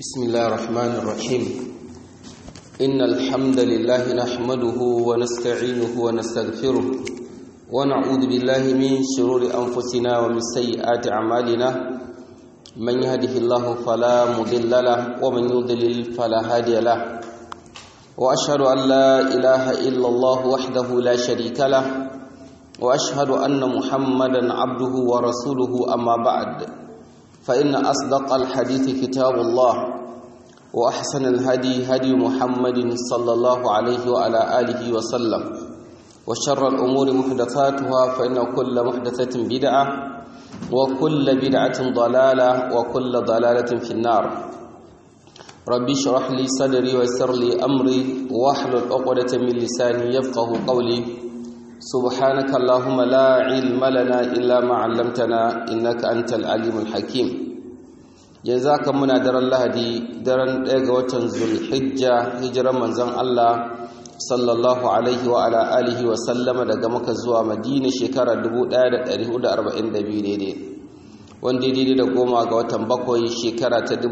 بسم الله الرحمن الرحيم إن الحمد لله نحمده ونستعينه ونستغفره ونعوذ بالله من شرور أنفسنا ومن سيئات أعمالنا من يهده الله فلا مضل له ومن يضلل فلا هادي له وأشهد أن لا إله إلا الله وحده لا شريك له وأشهد أن محمدا عبده ورسوله أما بعد فإن أصدق الحديث كتاب الله وأحسن الهدي هدي محمد صلى الله عليه وعلى آله وسلم وشر الأمور محدثاتها فإن كل محدثة بدعة وكل بدعة ضلالة وكل ضلالة في النار ربي اشرح لي صدري ويسر لي أمري واحلل عقدة من لساني يفقه قولي سبحانك اللهم لا علم لنا إلا ما علمتنا إنك أنت العليم الحكيم جزاك منا در الله دي درن ɗaya ga watan Zulhijja hijiran manzon Allah sallallahu alaihi wa ala alihi wa sallama daga Makka zuwa Madina shekara 1442 daidai wanda daidai da goma ga watan bakwai shekara ta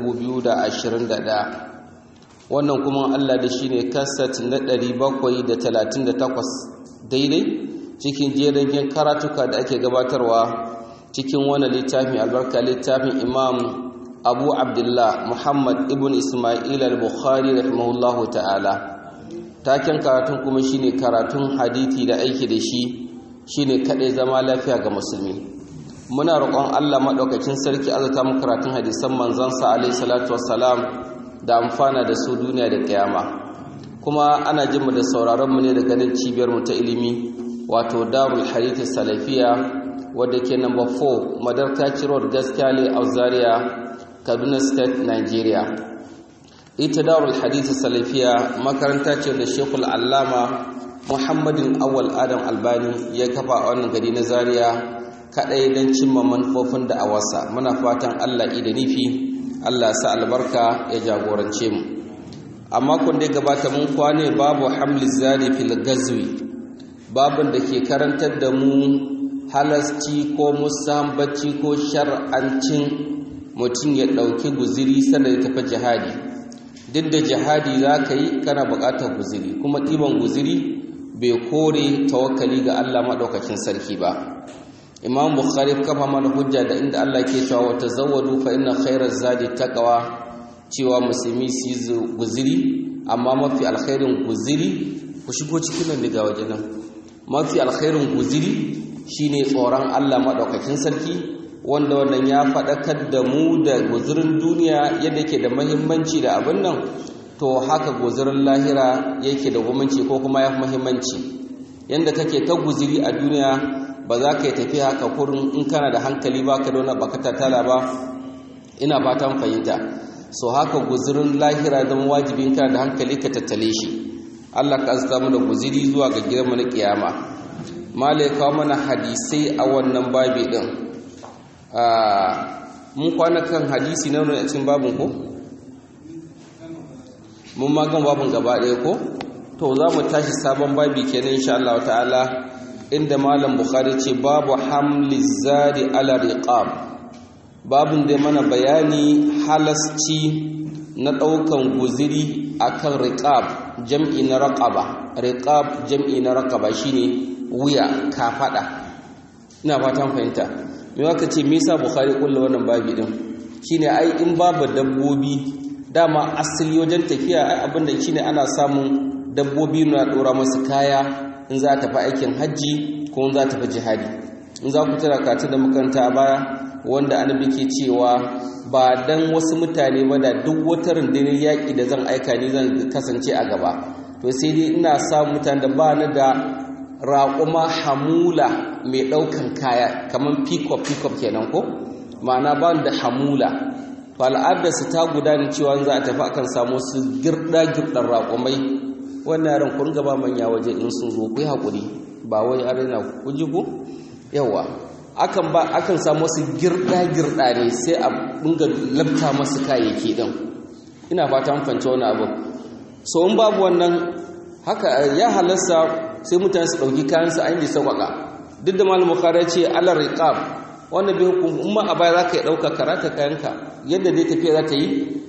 2021 wannan kuma Allah da shine kasat na 738 daidai cikin jerin karatuka da ake gabatarwa cikin wani littafin albarka littafin imam abu abdullah muhammad ibn ismail al-bukhari rahimahullahu ta'ala taken karatun kuma shine karatun hadithi da aiki da shi shine kadai zama lafiya ga musulmi muna roƙon Allah madaukakin sarki azata mu karatun hadisan manzon sa alaihi salatu wassalam da amfana da su duniya da kiyama kuma ana jin mu da sauraron mu ne daga nan cibiyar mu ta ilimi wato darul hadith salafiya wadda ke number 4 madarkaci road gaskiyale a zaria kaduna state nigeria ita darul hadith salafiya makaranta ce da shekul allama muhammadin awal adam albani ya kafa a wannan gari na zaria kadai don cimma manufofin da a wasa muna fatan allah da nufi allah sa albarka ya jagorance mu a makon da ya gabata mun kwane babu hamli zari fil gazwi babin da ke karantar da mu halasci ko musambaci ko shar'ancin mutum ya ɗauki guziri sannan ya tafi jihadi duk da jihadi za ka yi kana buƙatar guziri kuma ɗiban guziri bai kore tawakkali ga Allah maɗaukakin sarki ba imam bukhari kafa mana hujja da inda Allah ke cewa wata zawadu fa inna khairar zadi taqwa cewa musulmi su yi guziri amma mafi alkhairin guziri ku shigo cikin nan daga waje nan mafi alkhairin guziri shine tsoron Allah madaukakin sarki wanda wannan ya faɗakar da mu da guzirin duniya yadda ke da muhimmanci da abin nan to haka guzirin lahira yake da gumanci ko kuma ya fi muhimmanci yadda kake ta guziri a duniya ba za ka yi tafiya haka kurin in kana da hankali ba ka dona baka tattala ba ina fatan fahimta so haka guzirin lahira zama wajibin kana da hankali ka tattale shi Allah ka azta mu da guziri zuwa ga gidanmu na kiyama malai kawo mana hadisai a wannan babi din mun kwana kan hadisi na wani cikin babin ko mun magan babin gaba ɗaya ko to za mu tashi sabon babi kenan insha Allah ta'ala inda malam bukhari ce babu hamli zari ala riqab babin da mana bayani halasci na ɗaukan guziri akan riqab jam'i na raqaba riqab jam'i na raqaba shine wuya kafada ina fatan fahimta me waka ce me yasa bukhari kullu wannan babi din shine ai in babu dabbobi dama asali wajen tafiya ai abinda shine ana samun dabbobi na dora masu kaya in za ta fi aikin hajji ko in za ta fi jihadi in za ku tara katu da makaranta baya wanda annabi ke cewa ba dan wasu mutane ba da duk wata rundunar yaƙi da zan aika ni zan kasance a gaba to sai dai ina sa mutane da ba ni da raƙuma hamula mai ɗaukan kaya kamar pick-up pick-up kenan ko ma'ana ba da hamula to al'adarsu ta gudana cewa za a tafi akan samu su girɗa-girɗar raƙumai wannan yaran kun gaba manya waje in sun zo ku yi haƙuri ba wai arena ku ji ku yawa akan ba akan samu su girɗa-girɗa ne sai a dinga labta masu kayayyaki din ina fata mun fahimci wani abu so in babu wannan haka ya halasta sai mutane su ɗauki kayansu an yi sauƙaƙa duk da malamu kare ce alar riqab wannan bai hukum umma a baya za ka yi ɗauka karata kayanka yadda dai tafiya za ta yi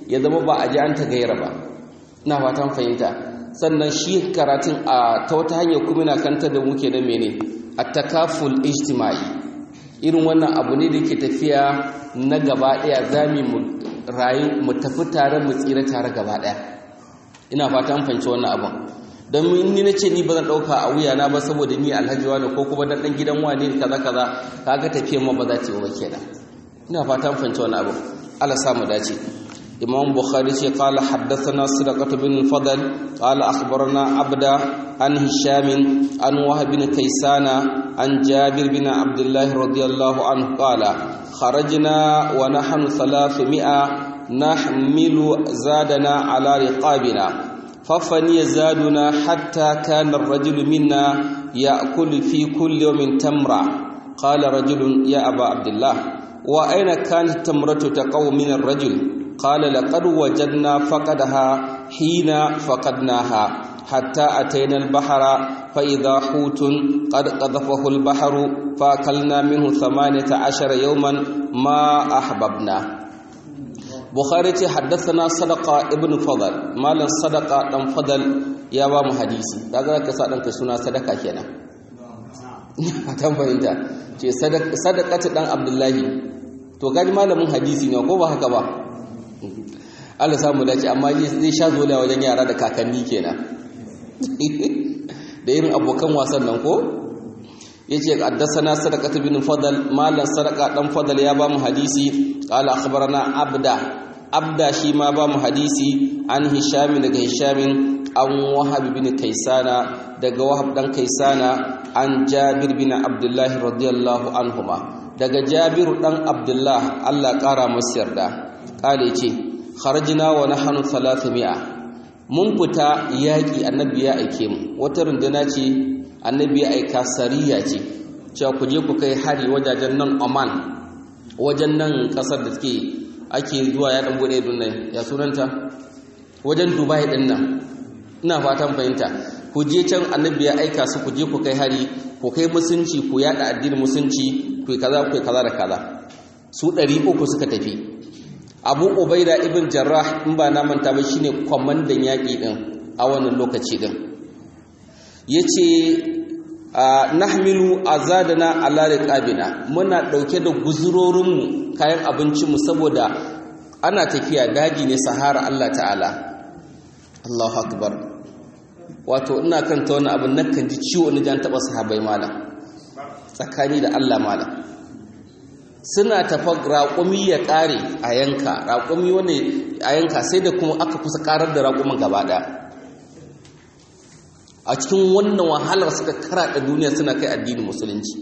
ya zama ba a ji an ta gaira ba ina fatan fahimta sannan shi karatun a ta wata hanyar kuma na kanta da muke da mene a takaful ijtima'i irin wannan abu ne da ke tafiya na gaba ɗaya za mu rayu mu tafi tare mu tsira tare gaba ɗaya ina fatan fahimci wannan abin don ni na ce ni ba zan ɗauka a wuyana ba saboda ni alhaji wani ko kuma dan ɗan gidan wani kaza kaza kaga tafiya ma ba za ta yi ba kenan ina fatan fahimci wannan abin Allah sa mu dace إمام بخاري قال حدثنا صدقة بن الفضل قال أخبرنا عبدا عن هشام عن وهب بن كيسان عن جابر بن عبد الله رضي الله عنه قال خرجنا ونحن ثلاثمائة نحمل زادنا على رقابنا ففني زادنا حتى كان الرجل منا يأكل في كل يوم تمرة قال رجل يا أبا عبد الله وأين كانت التمرة تقو من الرجل قال لقد وجدنا فقدها حين فقدناها حتى أتينا البحر فإذا حوت قد قذفه البحر فأكلنا منه ثمانية عشر يوما ما أحببنا بخاري حدثنا صدقة ابن فضل مالا صدقة ابن فضل يا بام حديثي daga ka sa danka suna sadaka kenan fatan fahimta ce sadaqatu dan abdullahi to gaji malamin hadisi ne ko ba haka ba Allah samu dace amma zai sha zola wajen yara da kakanni kenan da irin abokan wasan nan ko yace haddathana sadaqatu bin fadl malan sadaqa dan fadl ya ba mu hadisi qala akhbarana abda abda shi ma ba mu hadisi an hisham daga hisham an wahab bin kaisana daga wahab dan kaisana an jabir bin abdullah radiyallahu anhuma daga jabir dan abdullah Allah kara masa yarda kale ce kharajna wa nahnu 300 mun fita yaki annabi ya aike mu wata runduna ce annabi ya aika sariya ce cewa ku je ku kai hari wajajen nan Oman wajen nan kasar da take ake zuwa ya dan bude dunnan ya sunanta wajen Dubai din nan ina fatan fahimta ku je can annabi ya aika su ku je ku kai hari ku kai musunci ku yada addinin musunci ku kaza ku kaza da kaza su 300 suka tafi abu ubaida ibn jarrah in ba na manta ba shine kwamandan yaƙi din a wannan lokaci din yace nahmilu azadana ala riqabina muna dauke da guzurorinmu kayan abincinmu saboda ana tafiya daji ne sahara Allah ta'ala Allahu akbar wato ina kan ta wani abin nakan ji ciwo ni jan taba sahabbai malam tsakani da Allah malam suna tafa raƙumi ya ƙare a yanka raƙumi wani a yanka sai da kuma aka kusa ƙarar da raƙumin gaba ɗaya a cikin wannan wahalar suka karaɗa duniya suna kai addinin musulunci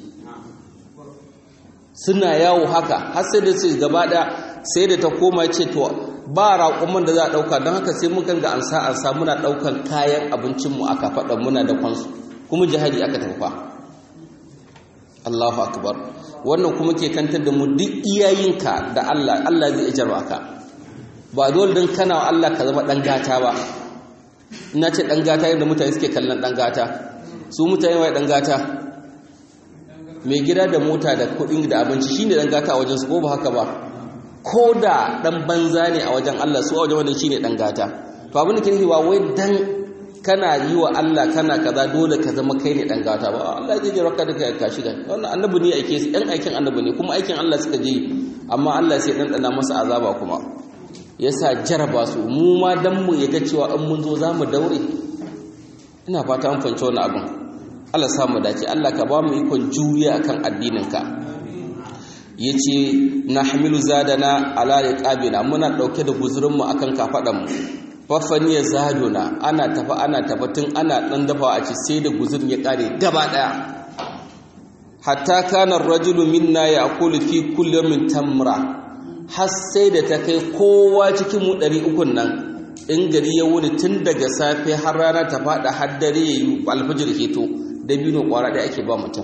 suna yawo haka har sai da su gaba ɗaya sai da ta koma ce to ba raƙumin da za a ɗauka don haka sai mukan ga ansa ansa muna ɗaukan kayan abincinmu aka faɗa muna da kwansu kuma jihadi aka tafa Allahu akbar wannan kuma ke kantar da mu duk iyayenka da Allah Allah zai ijarwa ka ba dole don kana wa Allah ka zama ɗan gata ba ina ce ɗan gata yadda mutane suke kallon ɗan gata su mutane wai ɗan gata mai gida da mota da kuɗin da abinci shi ne ɗan gata a wajen su ko ba haka ba ko da ɗan banza ne a wajen Allah su a wajen wanda shi ne ɗan gata to abin da ke nufi wai dan kana yi wa Allah kana kaza dole ka zama kai ne ɗan gata ba Allah zai ji raka da kai ka shiga wannan annabi ne ake ɗan aikin annabi ne kuma aikin Allah suka je amma Allah sai ɗan ɗana masa azaba kuma yasa jaraba su mu ma dan mu yaga cewa in mun zo zamu daure ina fata an fahimci wannan abin Allah sa mu dace Allah ka ba mu ikon juriya akan addininka yace nahmilu zadana ala riqabina muna dauke da guzurin mu akan kafadan mu fafaniya zaduna ana tafa ana tafa tun ana dan dafawa a ci sai da guzurin ya kare gaba daya hatta kana ar-rajulu minna ya'kulu fi kulli yawmin tamra har sai da ta kai kowa cikin mu ɗari ukun nan in gari ya wuni tun daga safe har rana ta faɗa har dare ya yi alfajir keto dabino ƙwara ɗaya ake ba mutum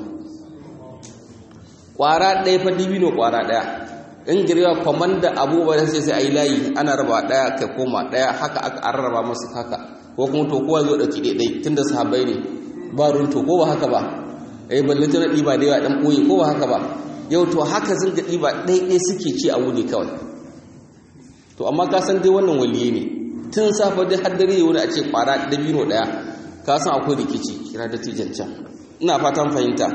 ƙwara ɗaya fa dabino ƙwara ɗaya in gari ya kwamanda abubuwa sai sai a yi layi ana raba ɗaya kai koma ɗaya haka aka rarraba masu haka ko kuma to kowa zo ɗauki ɗaiɗai tun da sahabbai ne ba runto ko ba haka ba eh balle tana ɗiba da yawa ɗan ɓoye ko ba haka ba yau to haka sun ga ɗiba ɗaiɗai suke ci a wuni kawai to amma ka san dai wannan waliye ne tun safa dai har dare wani a ce kwara dabino daya ka san akwai rikici kira da tijan can ina fatan fahimta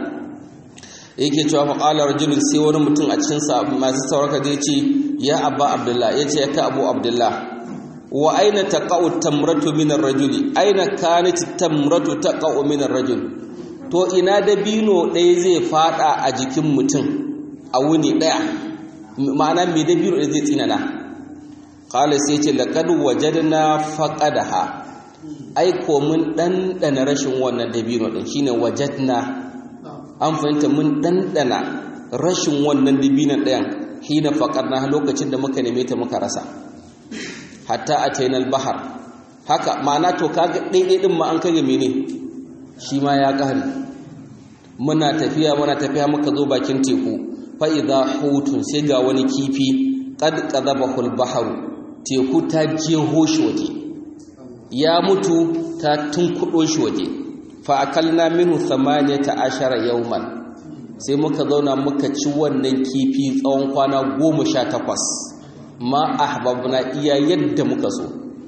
yake cewa fa qala rajulun sai wani mutum a cikin sa masu sauraka da yace ya abba abdullah yace ya ka abu abdullah wa aina taqa'u tamratu min ar-rajuli aina kanat tamratu taqa'u min ar-rajul to ina dabino ɗaya zai fada a jikin mutum a wuni ɗaya ma'ana me dabino ɗaya zai tsinana qala sai ce laqad wajadna faqadaha ai ko mun dandana rashin wannan dabino din shine wajadna an fahimta mun dandana rashin wannan dabinon ɗayan hina faqadna lokacin da muka neme ta muka rasa hatta ataina al-bahar haka ma'ana to kaga daidai din ma an kage mene shi ma ya kare muna tafiya muna tafiya muka zo bakin teku fa idha hutun sai ga wani kifi qad qadabahu al-bahru teku ta jeho shi waje ya mutu ta tunkudo shi waje fa akalna minhu thamaniyata ashara yawman sai muka zauna muka ci wannan kifi tsawon kwana goma sha takwas ma ahbabna iya yadda muka so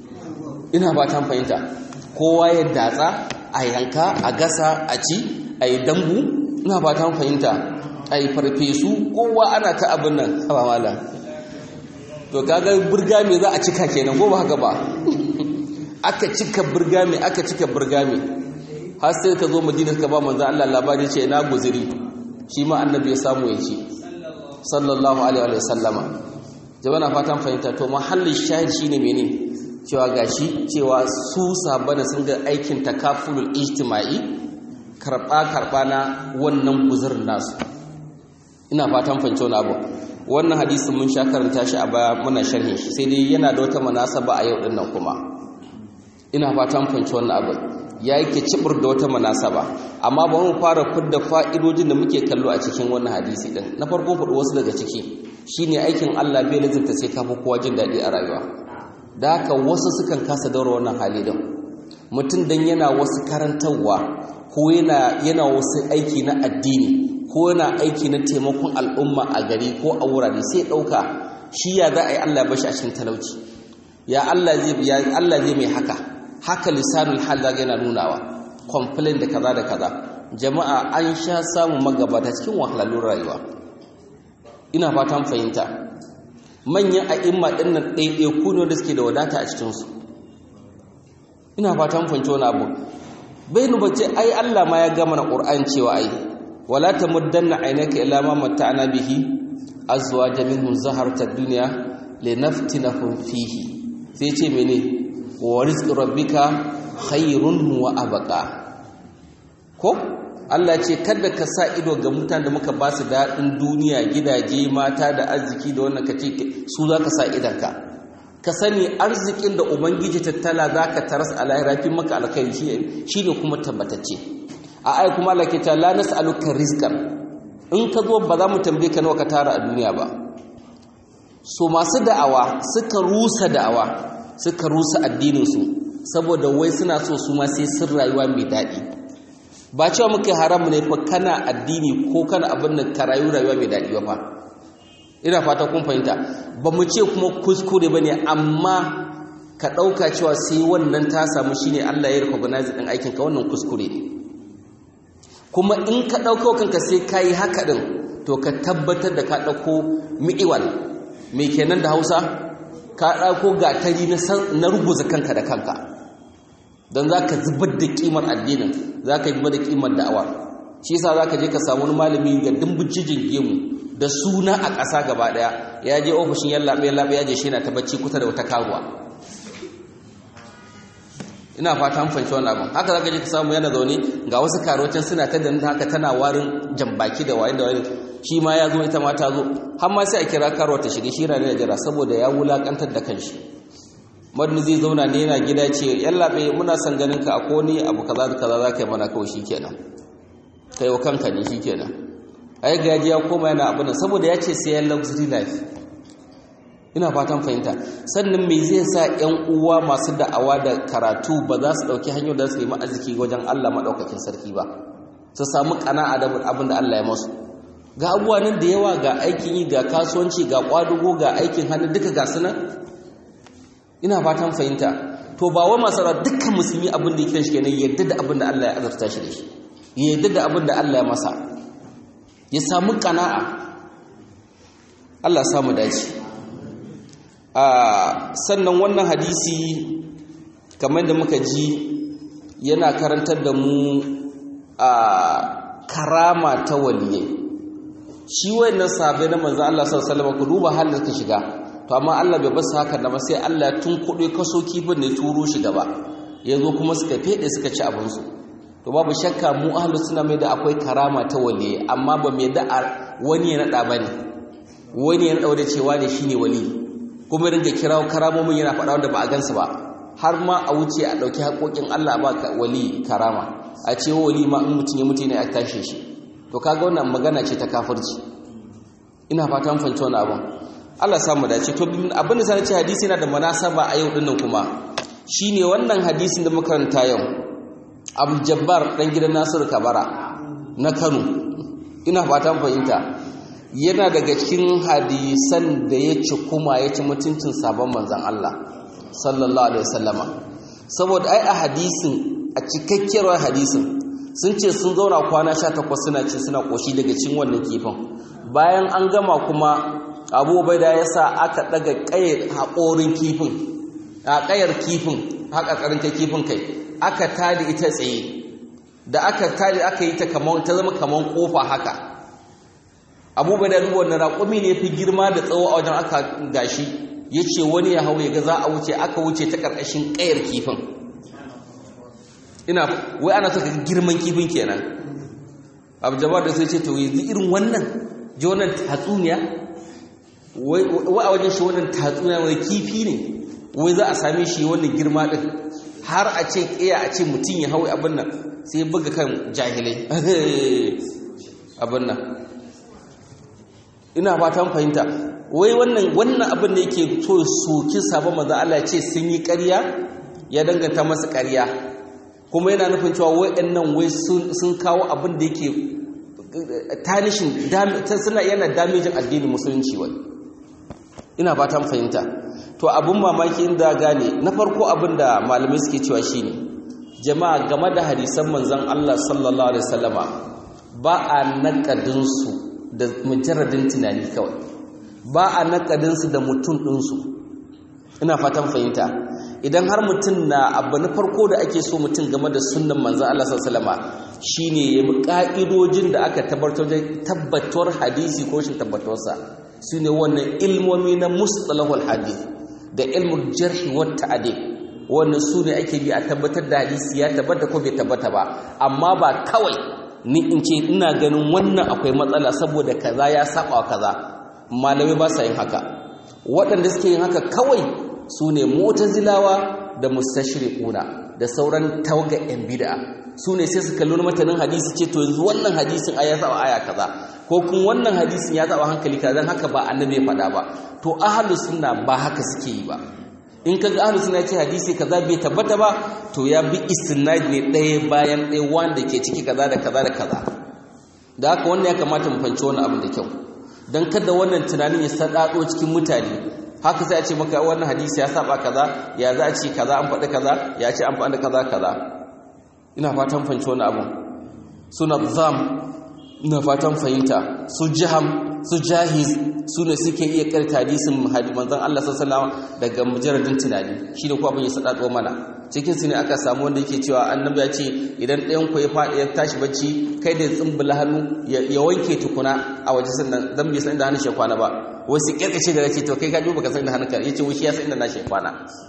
ina ba ta fahimta kowa ya datsa a yanka a gasa a ci a yi dambu ina ba ta fahimta a yi farfesu kowa ana ta abin nan ba malam to kaga burga me za a cika kenan ko ba haka ba aka cika burga me aka cika burga me har sai ka zo madina ka ba manzo Allah labari ce ina guziri shi ma annabi ya samu ya ci sallallahu alaihi wa sallama jama'a fatan fahimta to mahallin shahid shine mene cewa gashi cewa su sabana sun ga aikin takafulul ijtima'i karba karba na wannan guzurin nasu ina fatan fahimta wannan abu wannan hadisin mun sha karanta shi a baya muna sharhin shi sai dai yana da wata munasaba a yau dinnan kuma ina fatan fahimta wannan abu ya yake cibir da wata munasaba amma ba mu fara fidda fa'idojin da muke kallo a cikin wannan hadisi din na farko fudu wasu daga ciki shine aikin Allah bai lazimta sai ka fi kowa jin daɗi a rayuwa da haka wasu sukan kasa daura wannan hali din mutum dan yana wasu karantarwa ko yana yana wasu aiki na addini ko yana aiki na taimakon al'umma a gari ko a wurare sai ɗauka shi ya za a yi Allah bashi a cikin talauci ya Allah zai ya Allah zai mai haka haka lisanul hal zaga yana nunawa complain da kaza da kaza jama'a an sha samun magabata cikin wahalalun rayuwa ina fatan fahimta manyan a'imma ɗin nan ɗaiɗaiku ne da suke da wadata a cikinsu ina fatan fahimci wani abu bai nu bace ai Allah ma ya gama na Qur'an cewa ai wala tamuddanna aynaka ila ma matta'na bihi azwaja minhum zaharta dunya linaftinahum fihi sai ce mene wa rizqu rabbika khairun wa abqa ko Allah ce kada ka sa ido ga mutanen da muka ba su daɗin duniya gidaje mata da arziki da wannan kace su za ka sa idanka ka sani arzikin da ubangiji tattala za ka taras a lahirafin maka alkhairi shi ne kuma tabbatacce a ai kuma Allah ke ta la nas'aluka rizqan in ka zo ba za mu tambaye ka nawa ka tara a duniya ba so masu da'awa suka rusa da'awa suka rusa addinin su saboda wai suna so su ma sai sun rayuwa mai daɗi ba cewa muke haramu ne fa kana addini ko kana abin da ka rayu rayuwa mai daɗi ba fa ina fata kun fahimta ba mu ce kuma kuskure ba ne amma ka ɗauka cewa sai wannan ta samu shi ne Allah ya recognize ɗin aikinka wannan kuskure ne kuma in ka ɗauka kanka sai ka yi haka ɗin to ka tabbatar da ka ɗauko mi'iwal mai kenan da hausa ka ɗauko gatari na ruguza kanka da kanka don za ka zubar da ƙimar addinin za ka zubar da ƙimar da'awa shi yasa za ka je ka samu wani malami ga dimbujijin gemu da suna a ƙasa gaba ɗaya ya je ofishin yallaɓe yallaɓe ya je shi na ta bacci kusa da wata karuwa ina fata an fanci wani abin haka zaka je ka samu yana zaune ga wasu karocin suna ta danta haka tana warin jambaki da wayin da wayin shi ma ya zo ita ma ta zo har ma sai a kira karuwa ta shiga shi na da jira saboda ya wulakantar da kanshi madni zai zauna ne yana gida ce yallaɓe muna son ganin ka a koni abu kaza da kaza za ka yi mana kawai shi kenan kai wa kanka ne shi kenan ai gaji ya koma yana abin saboda ya ce sai ya luxury life ina fatan fahimta sannan me zai sa ƴan uwa masu da'awa da karatu ba za su ɗauki hanyar da su nemi arziki wajen Allah maɗaukakin sarki ba su samu ƙana'a da abin da Allah ya masu ga abubuwa nan da yawa ga aikin yi ga kasuwanci ga ƙwadugo ga aikin hannu duka ga su nan ina fatan fahimta to ba wa masu dukkan musulmi abin da yake shi kenan yadda da abin da Allah ya azurta shi da shi yadda da abin da Allah ya masa ya samu kana'a Allah ya samu dace a sannan wannan hadisi kamar da muka ji yana karantar da mu a karama ta waliyai shi wayannan sahabbai na manzo Allah sallallahu alaihi wasallam ku duba halin ka shiga to amma Allah bai basu haka da ba sai Allah tun kuɗe kaso kifin ne turo shi gaba yazo kuma suka fede suka ci abin su to babu shakka mu ahlus sunna mai da akwai karama ta waliyai amma ba mai da wani ya nada bane wani ya nada da cewa ne shine wali kuma ringa kirawo karamomin yana faɗa wanda ba a gansu ba har ma a wuce a ɗauki haƙoƙin Allah ba wali karama a ce wali ma in mutum ya mutu ne a tashe shi to kaga wannan magana ce ta kafirci ina fatan fahimci wani abin Allah samu dace to abin da sai ce hadisi yana da munasaba a yau dinnan kuma shine wannan hadisin da muka karanta yau Abdul Jabbar dan gidan Nasir Kabara na Kano ina fatan fahimta yana daga cikin hadisan da ya ci kuma ya ci mutuncin sabon manzon Allah sallallahu alaihi wasallama saboda ai a hadisin a cikakkiyar hadisin sun ce sun zauna kwana 18 suna ci suna koshi daga cikin wannan kifin bayan an gama kuma Abu Ubaida ya sa aka daga kayar haƙorin kifin a kayar kifin haka karanta kifin kai aka tadi ita tsaye da aka tadi aka yi ta kaman ta zama kaman kofa haka Abu Ubaida ruwa wannan raƙumi ne fi girma da tsawo a wajen aka gashi ya ce wani ya hau ya ga za a wuce aka wuce ta ƙarƙashin ƙayar kifin ina wai ana saka girman kifin kenan abu jabar da sai ce to yanzu irin wannan ji wannan tatsuniya wai a wajen shi wannan tatsuniya wani kifi ne wai za a same shi wannan girma ɗin har a ce ƙiya a ce mutum ya hau abin nan sai buga kan jahilai abin nan ina fatan fahimta wai wannan wannan abin da yake so soki sabon manzo Allah ce sun yi ƙarya ya danganta masa ƙarya kuma yana nufin cewa wayannan wai sun kawo abin da yake tanishin suna yana damejin addinin musulunci wai ina fatan fahimta to abin mamaki inda gane na farko abin da malamai suke cewa shine jama'a game da hadisan manzon Allah sallallahu alaihi wasallama ba a nakadin su da mujarradin tunani kawai ba a nakadinsu da mutum ɗinsu ina fatan fahimta idan har mutum na abu na farko da ake so mutum game da sunan manzan Allah sallama shine ya bi ƙa'idojin da aka tabbatar hadisi ko shi tabbatuwarsa su ne wannan ilmomi na mustalahul hadith da ilmul jarhi wa ta'dil wannan su ne ake bi a tabbatar da hadisi ya tabbata ko bai tabbata ba amma ba kawai ni in ce ina ganin wannan akwai matsala saboda kaza ya saba kaza malamai ba sa yin haka waɗanda suke yin haka kawai su ne mutazilawa da mustashriquna da sauran tawaga yan bid'a su ne sai su kalli matanin hadisi ce to yanzu wannan hadisin aya saba aya kaza ko kuma wannan hadisin ya saba hankali kaza dan haka ba annabi ya faɗa ba to ahlus sunna ba haka suke yi ba in kaga ahlus sunna ce hadisi kaza bai tabbata ba to ya bi istinad ne ɗaya bayan ɗaya wanda ke ciki kaza da kaza da kaza da haka wannan ya kamata mu fahimci wannan abin da kyau don kada wannan tunanin ya sadado cikin mutane haka sai a ce maka wannan hadisi ya saba kaza ya za a ce kaza an faɗi kaza ya ce an faɗi kaza kaza ina fatan fahimci wannan abun suna zam ina fatan fahimta su jiham su jahiz su ne suke iya karta hadisin manzon Allah sallallahu daga mujarradin tunani shi da kuma abin ya sadado mana cikin su ne aka samu wanda yake cewa annabi ya ce idan ɗayan ku ya faɗi ya tashi bacci kai da tsumbula hannu ya wanke tukuna a waje sannan dan bai san inda hannun shi kwana ba wasu kirkace da ce to kai ka duba ka san inda hannun ka yace wai shi ya san inda nashi kwana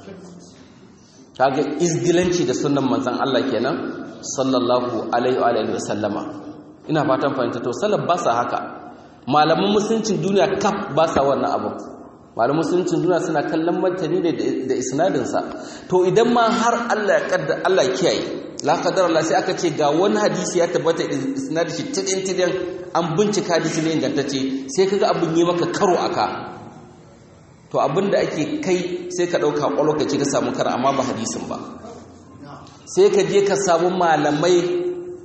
kaga izgilanci da sunnan manzon Allah kenan sallallahu alaihi wa alihi wa sallama ina fatan fahimta to salaf ba sa haka malaman musuluncin duniya kaf ba sa wannan abu malaman musuluncin duniya suna kallon martani ne da isnadinsa to idan ma har Allah ya kadda Allah ya kiyaye la qadar Allah sai aka ce ga wani hadisi ya tabbata isnadin shi tidin tidin an bincika hadisi ne ingantacce sai kaga abin yi maka karo aka to abin da ake kai sai ka dauka lokaci ka samu kar amma ba hadisin ba sai ka je ka samu malamai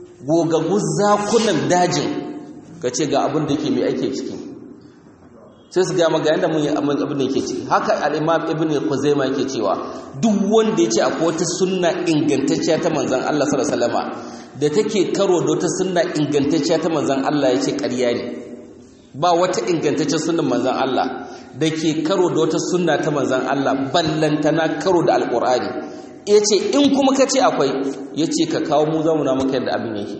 gogaggun zakunan dajin ka ce ga abin da yake mai ake ciki sai su gama ga yadda mun yi abin da yake ci haka al'imam ibn khuzaima yake cewa duk wanda ya ce akwai wata sunna ingantacciya ta manzan Allah sallallahu alaihi wasallama da take karo da wata sunna ingantacciya ta manzan Allah ya ce ƙarya ne ba wata ingantaccen sunnan manzan Allah da ke karo da wata sunna ta manzan Allah ballantana karo da alƙur'ani ya ce in kuma ka ce akwai ya ce ka kawo mu zamuna maka yadda abin yake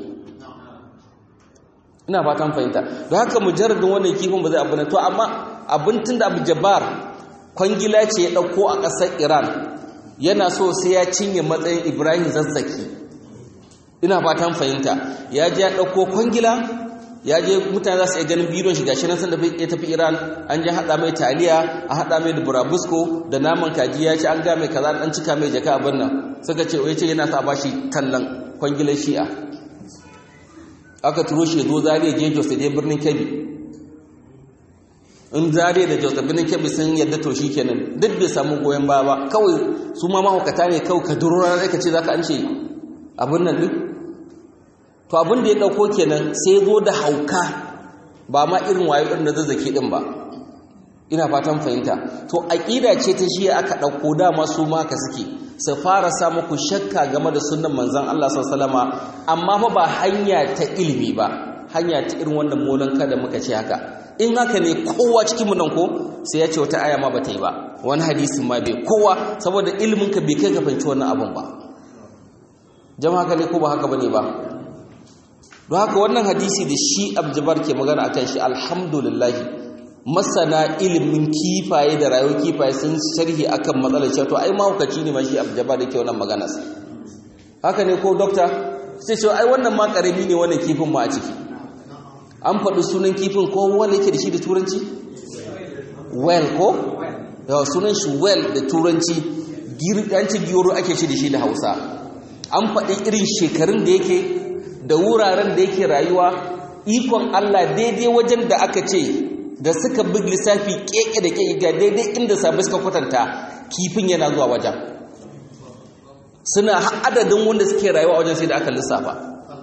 ina fatan fahimta don haka mujarradin wannan kifin ba zai abu na to amma abin tun da abu jabar kwangila ce ya ɗauko a ƙasar iran yana so sai ya cinye matsayin ibrahim zazzaki ina fatan fahimta ya je ya ɗauko kwangila ya je mutane za su iya ganin bidon shi gashi nan sanda ya tafi iran an je haɗa mai taliya a haɗa mai da burabusko da naman kaji ya ce an ga mai kaza an cika mai jaka abin nan suka ce ya ce yana sa ba shi tallan kwangilar shi'a aka turo shi zo zariya je jos da je birnin kebbi in zariya da jos da birnin kebbi sun yadda to shi kenan duk bai samu goyon baya ba kawai su ma mahaukata ne kawai ka duro ranar ka ce za ka an ce abin nan duk to abin da ya ɗauko kenan sai zo da hauka ba ma irin wayo ɗin da zazzaki ɗin ba ina fatan fahimta to aƙida ce ta shi aka ɗauko dama su ma ka suke su fara sa muku shakka game da sunan manzan Allah sallama amma fa ba hanya ta ilimi ba hanya ta irin wannan molanka da muka ce haka in haka ne kowa cikin mu nan ko sai ya ce wata aya ma bata yi ba wani hadisin ma bai kowa saboda ilimin ka bai kai ka fahimci wannan abun ba jama'a haka ne ko ba haka bane ba don haka wannan hadisi da shi abjabar ke magana akan shi alhamdulillah masana ilimin kifaye da rayuwar kifaye sun sharhi akan matsalar cewa to ai mahaukaci ne ma shi abjabar da ke wannan magana haka ne ko dokta sai ce ai wannan ma karami ne wannan kifin ma a ciki an faɗi sunan kifin ko wanda yake da shi da turanci well ko yawa sunan shi well da turanci yanci giyoro ake shi da shi da hausa an faɗi irin shekarun da yake da wuraren da yake rayuwa ikon Allah daidai wajen da aka ce da suka bi lissafi keke da keke ga daidai inda sabai suka kwatanta kifin yana zuwa wajen suna adadin wanda suke rayuwa wajen sai da aka lissafa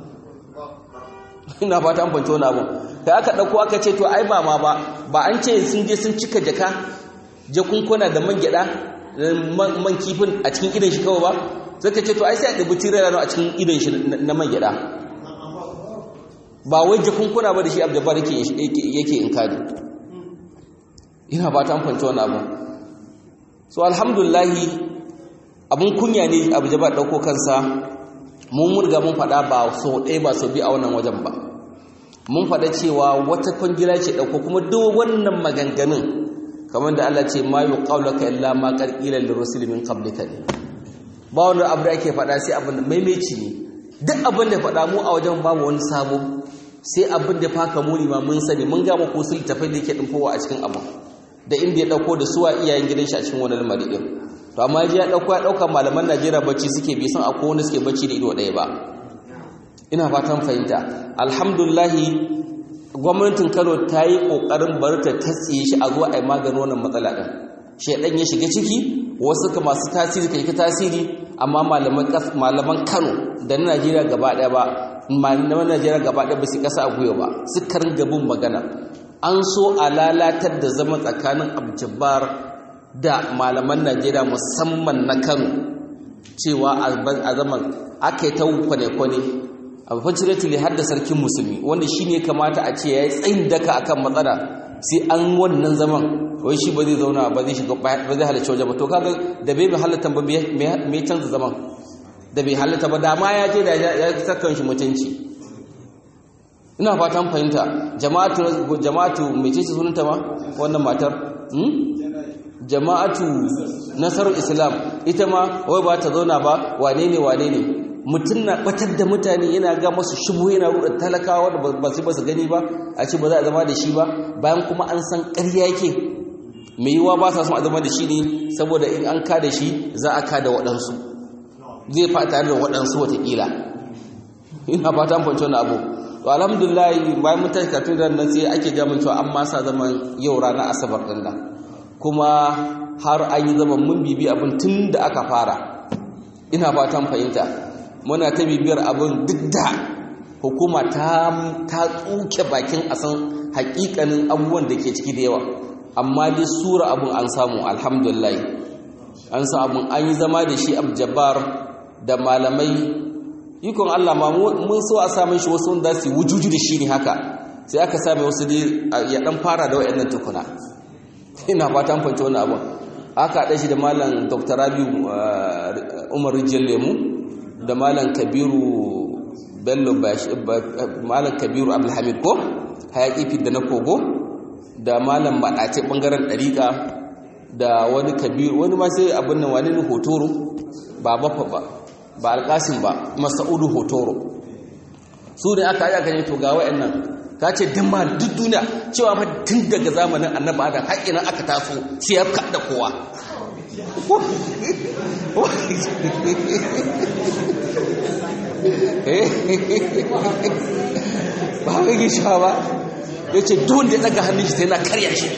ina fata an fanci wani abu da aka ɗauko aka ce to ai ba ma ba ba an ce sun je sun cika jaka jakunkuna da man gyaɗa man kifin a cikin idan shi kawai ba suka ce to ai sai a ɗabi tirar a cikin idan shi na man gyaɗa ba wai jakunkuna ba da shi abjabar yake in kadi ina ba ta amfanci wani abu so alhamdulahi abin kunya ne abjabar ɗauko kansa mun murga mun faɗa ba so ɗaya ba so biyu a wannan wajen ba mun faɗa cewa wata kwangila ce ɗauko kuma duk wannan maganganun kamar da Allah ce ma yi ƙaunaka illa ma ƙarƙilar da rusulmin ƙablika ne ba wani abu da ake faɗa sai abin da maimaici ne duk abin da faɗa mu a wajen babu wani sabo sai abin da faka muni ma mun sani mun gama ko su littafai da yake ɗinfowa a cikin abu da inda ya ɗauko da suwa iyayen gidan shi a cikin wani lamari ɗin to amma ya ɗauko ya ɗauka malaman najeriya bacci suke bai san akwai wanda suke bacci da ido ɗaya ba ina fatan fahimta alhamdulahi gwamnatin kano ta yi ƙoƙarin bar ta tatsiye shi a zuwa a yi maganin wannan matsala ɗin shaidan ya shiga ciki wasu ka masu tasiri ka yi tasiri amma malaman kano da na najeriya gaba ɗaya ba malaman najeriya gaba ɗaya ba su ƙasa a gwiwa ba su karin gabin magana an so a lalatar da zama tsakanin abjabar da malaman najeriya musamman na kano cewa a zaman aka yi ta kwane-kwane unfortunately har da sarkin musulmi wanda shi ne kamata a ce ya yi tsayin daka akan matsala sai an wannan zaman wai shi ba zai zauna ba zai shiga ba zai halarci wajen ba to kaga da bai halatta ba me canza zaman da bai halatta ba da ma ya je da ya sakan shi mutunci ina fatan fahimta jama'atu jama'atu mece ce sunanta ma wannan matar jama'atu nasarar islam ita ma wai ba ta zauna ba wane ne wane ne mutum na batar da mutane yana ga masu shubu yana ruɗa talakawa da ba su ba su gani ba a ce ba za a zama da shi ba bayan kuma an san ƙarya yake mai yiwuwa ba sa son a zama da shi ne saboda in an ka da shi za a ka da waɗansu zai fa tare da waɗansu watakila ina fata an fahimci wani abu to alhamdulillah bayan mun tashi katun da nan sai ake ga mun cewa an ma sa zaman yau ranar asabar din nan kuma har an yi zaman mun bibi abin tun da aka fara ina fatan fahimta muna ta bibiyar abin duk da hukuma ta ta tsuke bakin a san hakikanin abubuwan da ke ciki da yawa amma dai sura abun an samu alhamdulillah an sa abun an yi zama da shi abjabar da malamai ikon Allah ma mun so a same shi wasu wanda su wujuju da shi ne haka sai aka same wasu dai ya dan fara da wayannan tukuna ina fatan fahimci wannan abun aka haɗa shi da malam dr rabi umar rijiyar lemu da malam kabiru bello malam kabiru abdulhamid ko hayaƙi fit da na kogo da malam maɗace ɓangaren ɗariƙa da wani kabiru wani ma sai abin nan wani hotoro ba bafa ba ba alƙasin ba masa'udu hotoro su ne aka aka ne to ga wa'annan ka ce din ma duk duniya cewa ma tun daga zamanin annabi adam har ina aka taso sai ya da kowa ba haka gisha ba ya ce don da ya daga hannun shi sai na karya shi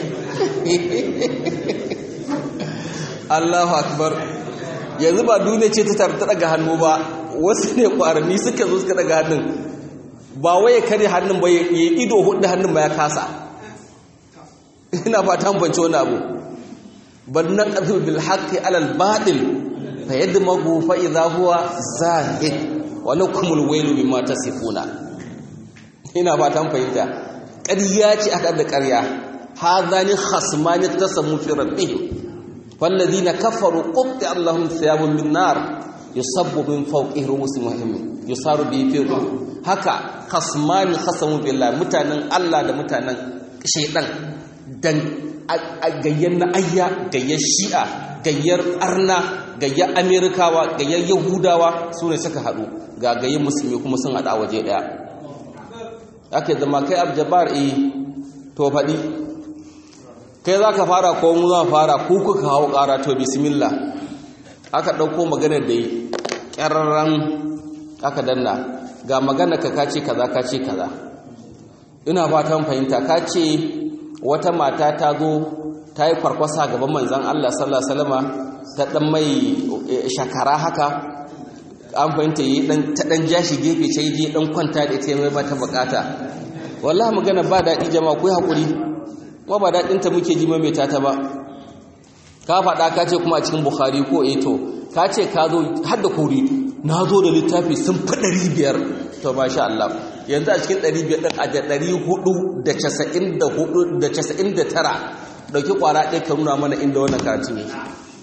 Allahu akbar yanzu ba duniya ce ta ta daga hannu ba wasu ne kwarami suka zo suka daga hannun ba waye kare hannun ba ya ido hudu hannun ba ya kasa ina fata bance wani abu bal naqdu bil haqqi ala al batil fa yadmagu fa idha huwa zahid wa lakum al waylu bima tasifuna ina fatan fahimta ƙarya ce aka da ƙarya hadani khasmani tasammu fi rabbihim والذين كفروا قطع اللهم ثياب من نار يصب من فوقه رؤوس مهم يصار به في haka khasmani khasamu billahi mutanen Allah da mutanen shaydan dan gayyar na ayya gayyar shi'a gayyar arna gayyar amerikawa gayyar yahudawa su ne suka haɗu ga gayyar musulmi kuma sun haɗa waje ɗaya ake zama kai abjabar eh to faɗi kai za ka fara ko mu za fara ku kuka hawo ƙara to bismillah aka ɗauko maganar da yi ƙyararren aka danna ga magana ka kace kaza kace kaza ina fatan fahimta kace wata mata ta zo ta yi farkwasa gaban manzan Allah sallallahu alaihi wasallama ta dan mai shakara haka an fahimta yi dan ta dan jashi gefe sai je dan kwanta da ita mai mata bukata wallahi magana ba daɗi jama'a ku hakuri kuma ba daɗin ta muke ji mai ta ba ka faɗa ka ce kuma a cikin bukhari ko eto ka ce ka zo har da kori na zo da littafi sun fi ɗari biyar to masha Allah yanzu a cikin ɗari biyar ɗin a da ɗari hudu da casa'in da hudu da casa'in da tara ɗauki ƙwara ɗaya ka nuna mana inda wannan karatun yake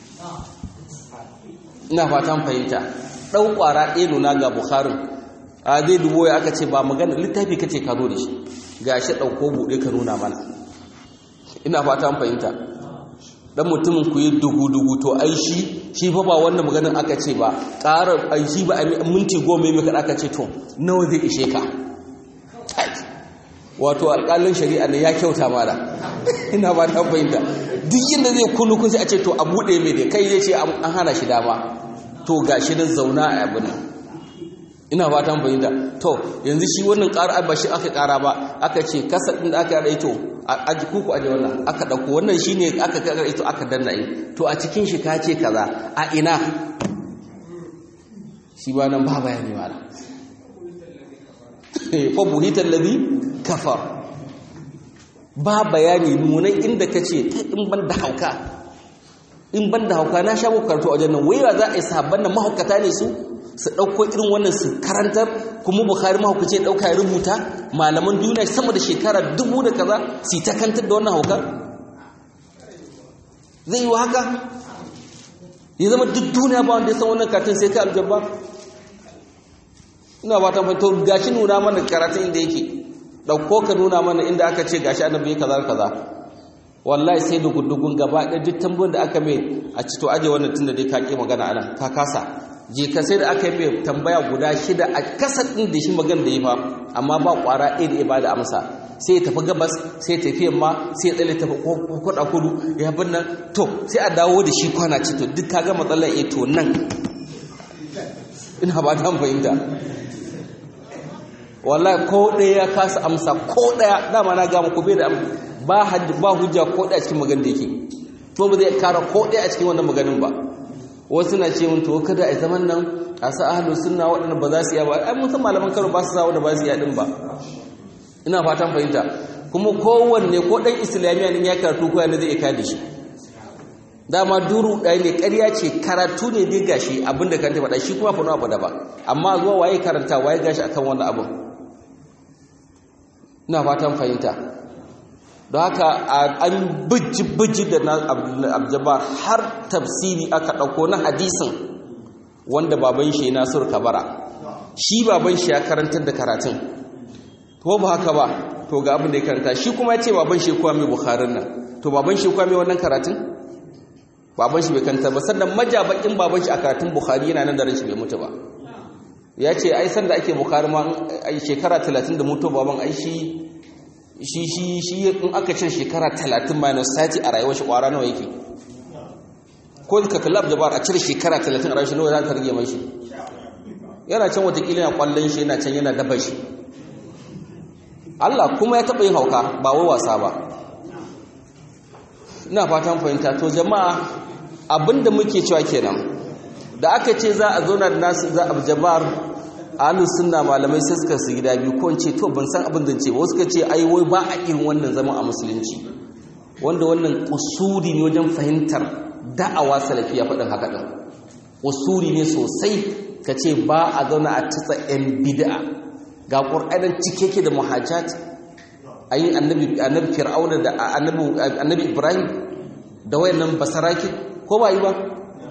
ina fatan fahimta ɗau ƙwara ɗaya nuna ga bukharin a zai dubo ya aka ce ba magana littafi ka ce ka zo da shi ga shi ɗauko buɗe ka nuna mana ina fatan fahimta dan mutumin ku yi dugu-dugu to ai shi shi fa ba wannan maganin aka ce ba ƙara ai shi ba minti goma mai kaɗa aka ce to nawa zai ishe ka wato alƙalin shari'a ne ya kyauta mala ina ba ta fahimta duk yadda zai kunu kun a ce to a buɗe mai da kai zai ce an hana shi dama to ga shi nan zauna a abin nan ina ba ta fahimta to yanzu shi wannan ƙara ba shi aka ƙara ba aka ce kasa ɗin da aka yi to a kuku aje wannan aka ɗauko wannan shi ne aka kakar ito aka danna yi to a cikin shi ka ce kaza a ina shi ba nan ba bayani ba fa buhitar labi kafar ba bayani nunan inda ka ce in ban da hauka in ban da hauka na sha karatu a wajen nan wai za a yi sahabban nan mahaukata ne su su ɗauko irin wannan su karantar kuma bukhari mahaukaci ya ɗauka ya rubuta malaman duniya sama da shekara dubu da kaza su ta kantar da wannan haukar zai yi wa haka ya zama duk duniya ba wanda ya san wannan karatun sai ka aljabba ina ba ta fito gashi nuna mana karatun inda yake ɗauko ka nuna mana inda aka ce gashi annabi kaza kaza wallahi sai da gudugun gaba ɗaya duk tambayoyin da aka mai a ci to aje wannan tunda dai ka ƙi magana anan ka kasa je ka sai da aka yi mai tambaya guda shida a kasa ɗin da shi magana da yi fa amma ba ƙwara ɗaya da ya bada amsa sai ya tafi gabas sai ya tafi yamma sai ya tsalle tafi kwaɗa kudu ya bin nan to sai a dawo da shi kwana ce to duk ka ga matsalar ya to nan ina ba ta fahimta wallahi ko ɗaya ya kasa amsa ko ɗaya dama na gama ko bai da ba hujja ko ɗaya a cikin magana da yake to ba zai kara ko ɗaya a cikin wannan maganin ba wasu na ce mun to kada a zaman nan a sa ahlus sunna waɗanda ba za su iya ba ai mun san malaman karo ba su sa wanda ba su iya din ba ina fatan fahimta kuma kowanne ko ɗan islamiyya ne ya karatu ko yana zai iya da shi dama duru ɗaya ne ƙarya ce karatu ne dai gashi abinda kan ta faɗa shi kuma fa abu da ba amma zuwa waye karanta waye gashi akan wannan abin ina fatan fahimta don haka an bijji da na abjabar har tafsiri aka ɗauko na hadisin wanda baban shi nasir kabara shi baban shi ya karantar da karatun to ba haka ba to ga abin da ya karanta shi kuma ya ce baban shi kuwa mai bukharin nan to baban shi kuwa mai wannan karatun baban shi bai karanta ba sannan majabakin baban shi a karatun bukhari yana nan da rashin bai mutu ba ya ce ai sanda ake bukhari ma shekara 30 da mutu baban ai shi shi shi shi in aka cin shekara 30 minus 30 a rayuwar shi kwara nawa yake ko ka kallab jabar a cire shekara 30 a rayuwar shi nawa za ka rage mai shi yana can watakila yana kwallon shi yana can yana daba shi Allah kuma ya taɓa yin hauka ba wai wasa ba ina fatan fahimta to jama'a abinda muke cewa kenan da aka ce za a zauna da nasu za a jabar ahlus sunna malamai sai suka su gida biyu ko ce to ban san abin da ce ba suka ce ai wai ba a irin wannan zaman a musulunci wanda wannan kusuri ne wajen fahimtar da'awa salafiya faɗin haka ɗin kusuri ne sosai ka ce ba a zauna a tatsa 'yan bid'a ga ƙur'anin cike ke da muhajjat ayin annabi fir'auna da annabi ibrahim da wayannan basaraki ko ba yi ba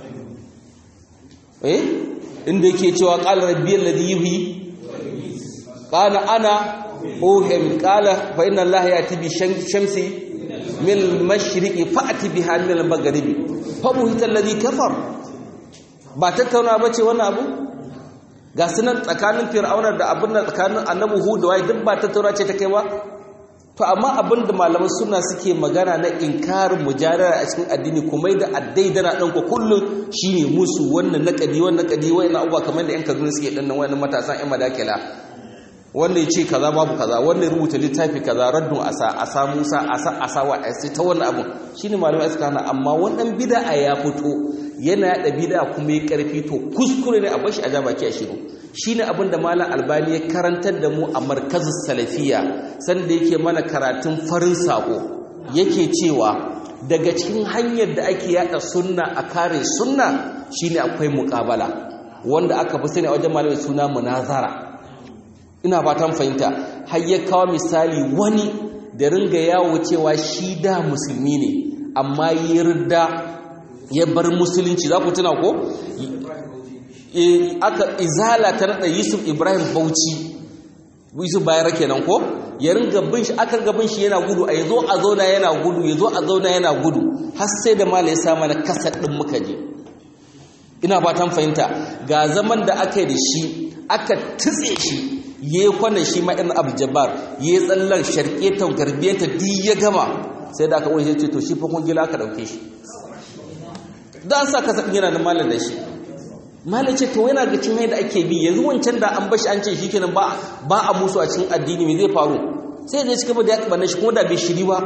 eh inda yake cewa qala rabbiyal ladhi yuhyi qala ana uhim qala fa inna allaha yati bi shamsi min al-mashriqi fa'ti biha min al-maghribi fa buhita alladhi kafar ba tattauna bace wannan abu ga sunan tsakanin fir'auna da abin da tsakanin annabi hud da wai duk ba tattauna ce ta kai ba to amma abin da malaman suna suke magana na inkarin mujadara a cikin addini kuma da addai dana ɗan ku kullum shine musu wannan naƙadi wannan naƙadi wayannan abubuwa kamar da yan kaduna suke ɗan nan wayannan matasan yan madakila wanda ya ce kaza babu kaza wanda ya rubuta littafi kaza raddun asa asa musa asa asa wa sai ta wannan abun shine malamai suka hana amma wannan bid'a ya fito yana yada bid'a kuma ya karfi to kuskure ne a bashi a baki a shiru shine abin da malam albani ya karantar da mu a markazin salafiya sanda yake mana karatun farin sako yake cewa daga cikin hanyar da ake yada sunna a kare sunna shine akwai muqabala wanda aka fi sani a wajen malamai suna munazara ina fatan fahimta har ya kawo misali wani da ringa yawo cewa shi da musulmi ne amma ya rida ya bar musulunci za ku tuna ko aka izala ta nada yusuf ibrahim bauchi yusuf bayar kenan ko ya ringa bin shi aka ringa bin shi yana gudu a yazo a zauna yana gudu yazo a zauna yana gudu har sai da mala ya sa mana kasar din muka je ina fatan fahimta ga zaman da aka yi da shi aka tutse shi ya yi kwanan shi ma irin abu jabar ya yi tsallar sharketan garbiyanta duk ya gama sai da aka wani ce to shi fa kun gila aka ɗauke shi da sa kasa yana da malar da shi malar ce to yana ga cin da ake bi yanzu wancan da an bashi an ce shi kenan ba a musu a cikin addini me zai faru sai zai cika da ya kaɓa shi kuma da bai shiri ba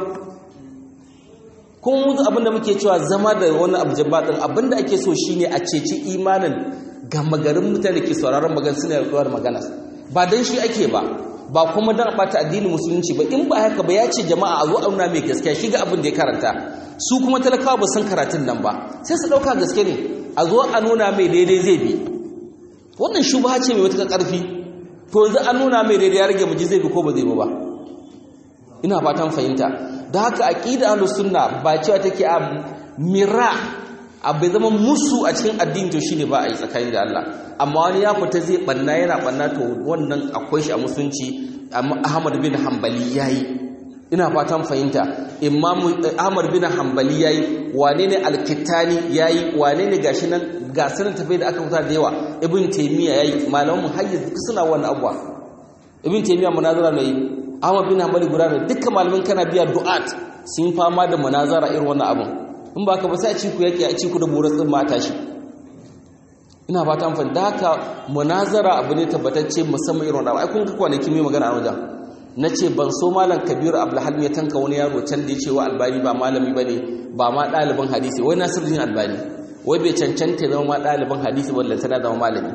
kuma mutu abinda muke cewa zama da wani abu jabba ɗin abinda ake so shine a ceci imanin gama garin mutane ke sauraron magana suna yaduwar magana ba dan shi ake ba ba kuma dan bata addinin musulunci ba in ba haka ba ya ce jama'a a zo auna mai gaskiya shi ga abin da ya karanta su kuma talakawa ba san karatun nan ba sai su dauka gaske ne a zo a nuna mai daidai zai bi wannan shubha ce mai wata karfi to yanzu an nuna mai daidai ya rage miji zai bi ko ba zai bi ba ina fatan fahimta da haka aqida ahlus sunna ba cewa take a mira abu zama musu a cikin addini to shine ba a yi tsakani da Allah amma wani ya fita zai banna yana banna to wannan akwai shi a musulunci Ahmad bin Hanbali yayi ina fatan fahimta Imam Ahmad bin Hanbali yayi wane ne Al-Kittani yayi wane ne gashi nan ga sanin tafai da aka fita da yawa Ibn Taymiyyah yayi malaman muhayyiz suna wannan abuwa Ibn Taymiyyah munazara ne Ahmad bin Hanbali guda ne dukkan malamin kana biya du'at sun fama da munazara irin wannan abun in ba ka ba sai a ciku yake a ciku da burar tsin mata shi ina ba ta amfani da haka munazara abu ne tabbatacce musamman irin wadda ai kun ga kwanaki mai magana a wajen na ce ban so malam kabiru abdulhalim ya tanka wani yaro can da ya ce wa albani ba malami ba ne ba ma ɗaliban hadisi wai nasiruddin albani wai bai cancanta zama ma ɗaliban hadisi ba lantana zama malami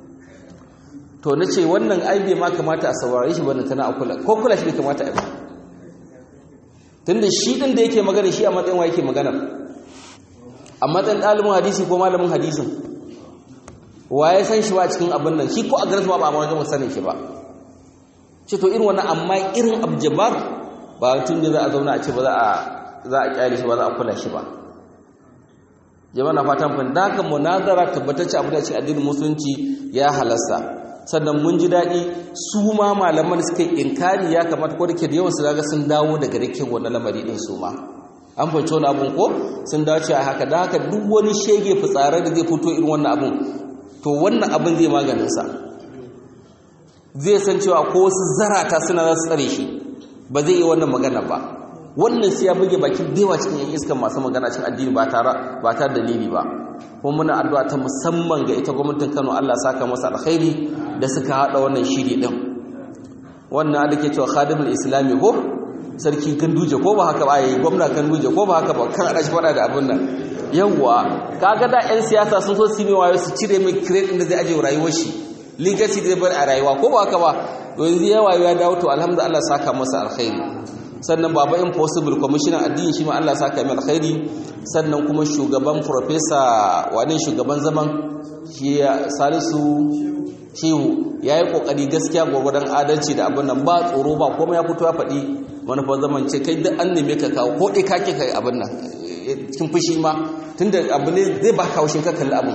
to na ce wannan ai bai ma kamata a saurare shi ba lantana a kula ko kula shi bai kamata a tunda shi din da yake magana shi a matsayin wa yake magana a matsayin ɗalibin hadisi ko malamin hadisin wa ya san shi ba cikin abin nan shi ko a garin ba ba a wajen sanin shi ba ce to irin wannan amma irin abjabar ba tun da za a zauna a ce ba za a za a kyale shi ba za a kula shi ba jama'a na fatan fa da haka munazara tabbatacce abu da cikin addinin musulunci ya halasta sannan mun ji daɗi su ma malaman suka inkari ya kamata ko da ke da yawan su ga sun dawo daga rikin wannan lamari din su ma an fahimci wani abun ko sun dace a haka da haka duk wani shege fitsare da zai fito irin wannan abun to wannan abin zai maganin sa zai san cewa ko wasu zarata suna za su tsare shi ba zai yi wannan magana ba wannan sai ya buge bakin dewa cikin yan iskan masu magana cikin addini ba tare ba tare dalili ba kuma muna addu'a ta musamman ga ita gwamnatin Kano Allah saka masa alkhairi da suka hada wannan shiri din wannan da ke cewa khadimul islami ko sarki ganduje ko ba haka ba yayi gwamna ganduje ko ba haka ba kan ada shi fada da abin nan yawa kaga da yan siyasa sun so su ne wayo su cire mai credit din da zai aje rayuwar shi legacy da bar a rayuwa ko ba haka ba yanzu ya wayo ya dawo to alhamdulillah saka masa alkhairi sannan baba impossible commissioner addini shi ma Allah saka mai alkhairi sannan kuma shugaban professor wani shugaban zaman shi Salisu Shehu yayi kokari gaskiya gwagwadon adalci da abin nan ba tsoro ba kuma ya fito ya faɗi manufar zaman ce kai duk an neme ka kawo ko dai kake kai abin nan cikin fushi ma tunda abu ne zai ba kawo shi ka kalli abin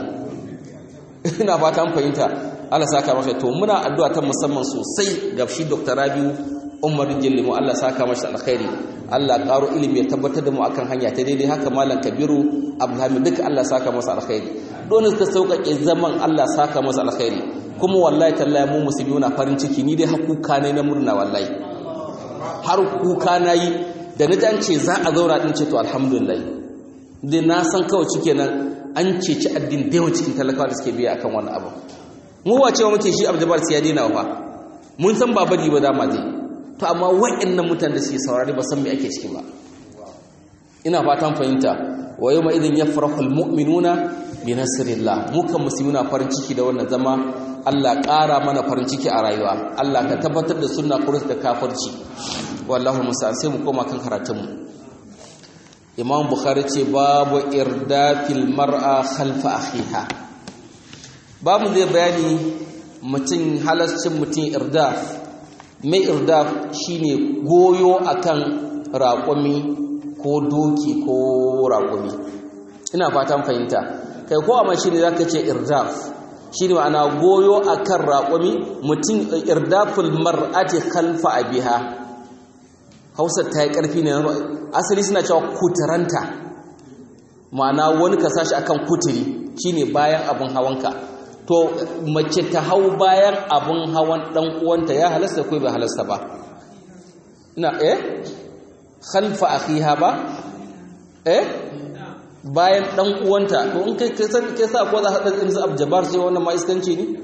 ina fata an fahimta Allah saka masa to muna addu'a ta musamman sosai ga shi Dr. Rabiu Umar Jillimu Allah saka masa alkhairi Allah karo ilimi ya tabbatar da mu akan hanya ta daidai haka malam Kabiru Abdulhamid duka Allah saka masa alkhairi don suka sauƙaƙe zaman Allah saka masa alkhairi kuma wallahi tallahi mu musulmi muna farin ciki ni dai hakuka ne na murna wallahi har kuka nayi da na an ce za a zaura din ce to alhamdulillah dai na san kawai cikenan an ceci addin da yawan cikin talakawa da suke biya akan wannan abu mu wace wa muke shi abdubar sai ya daina fa mun san ba bari ba dama zai to amma wa'annan mutanen da suke saurari ba san me ake ciki ba ina fatan fahimta wa yawma idin yafrahu almu'minuna bi nasrillah mu kan musulmina farin ciki da wannan zama Allah ƙara mana farin ciki a rayuwa Allah ka tabbatar da sunna kurus da kafirci wallahi musa sai mu koma kan karatun mu Imam Bukhari ce babu irdafil mar'a khalfa akhiha babu zai bayani mutum halascin mutum irdaf mai irdaf shine goyo akan raƙumi ko doki ko raƙumi ina fatan fahimta kai ko amma shine zaka ce irdaf shine ma'ana goyo akan raƙumi mutum irdaful mar'ati khalfa abiha Hausa ta yi ƙarfi ne asali suna cewa kuturanta ma'ana wani ka sashi akan kuturi shine bayan abin hawanka to mace ta hau bayan abin hawan dan uwanta ya halasta ko bai halasta ba ina eh khalfa akhiha ba eh bayan dan uwanta to in kai kai san kai sa ko za ka dan su abjabar sai wannan ma iskanci ne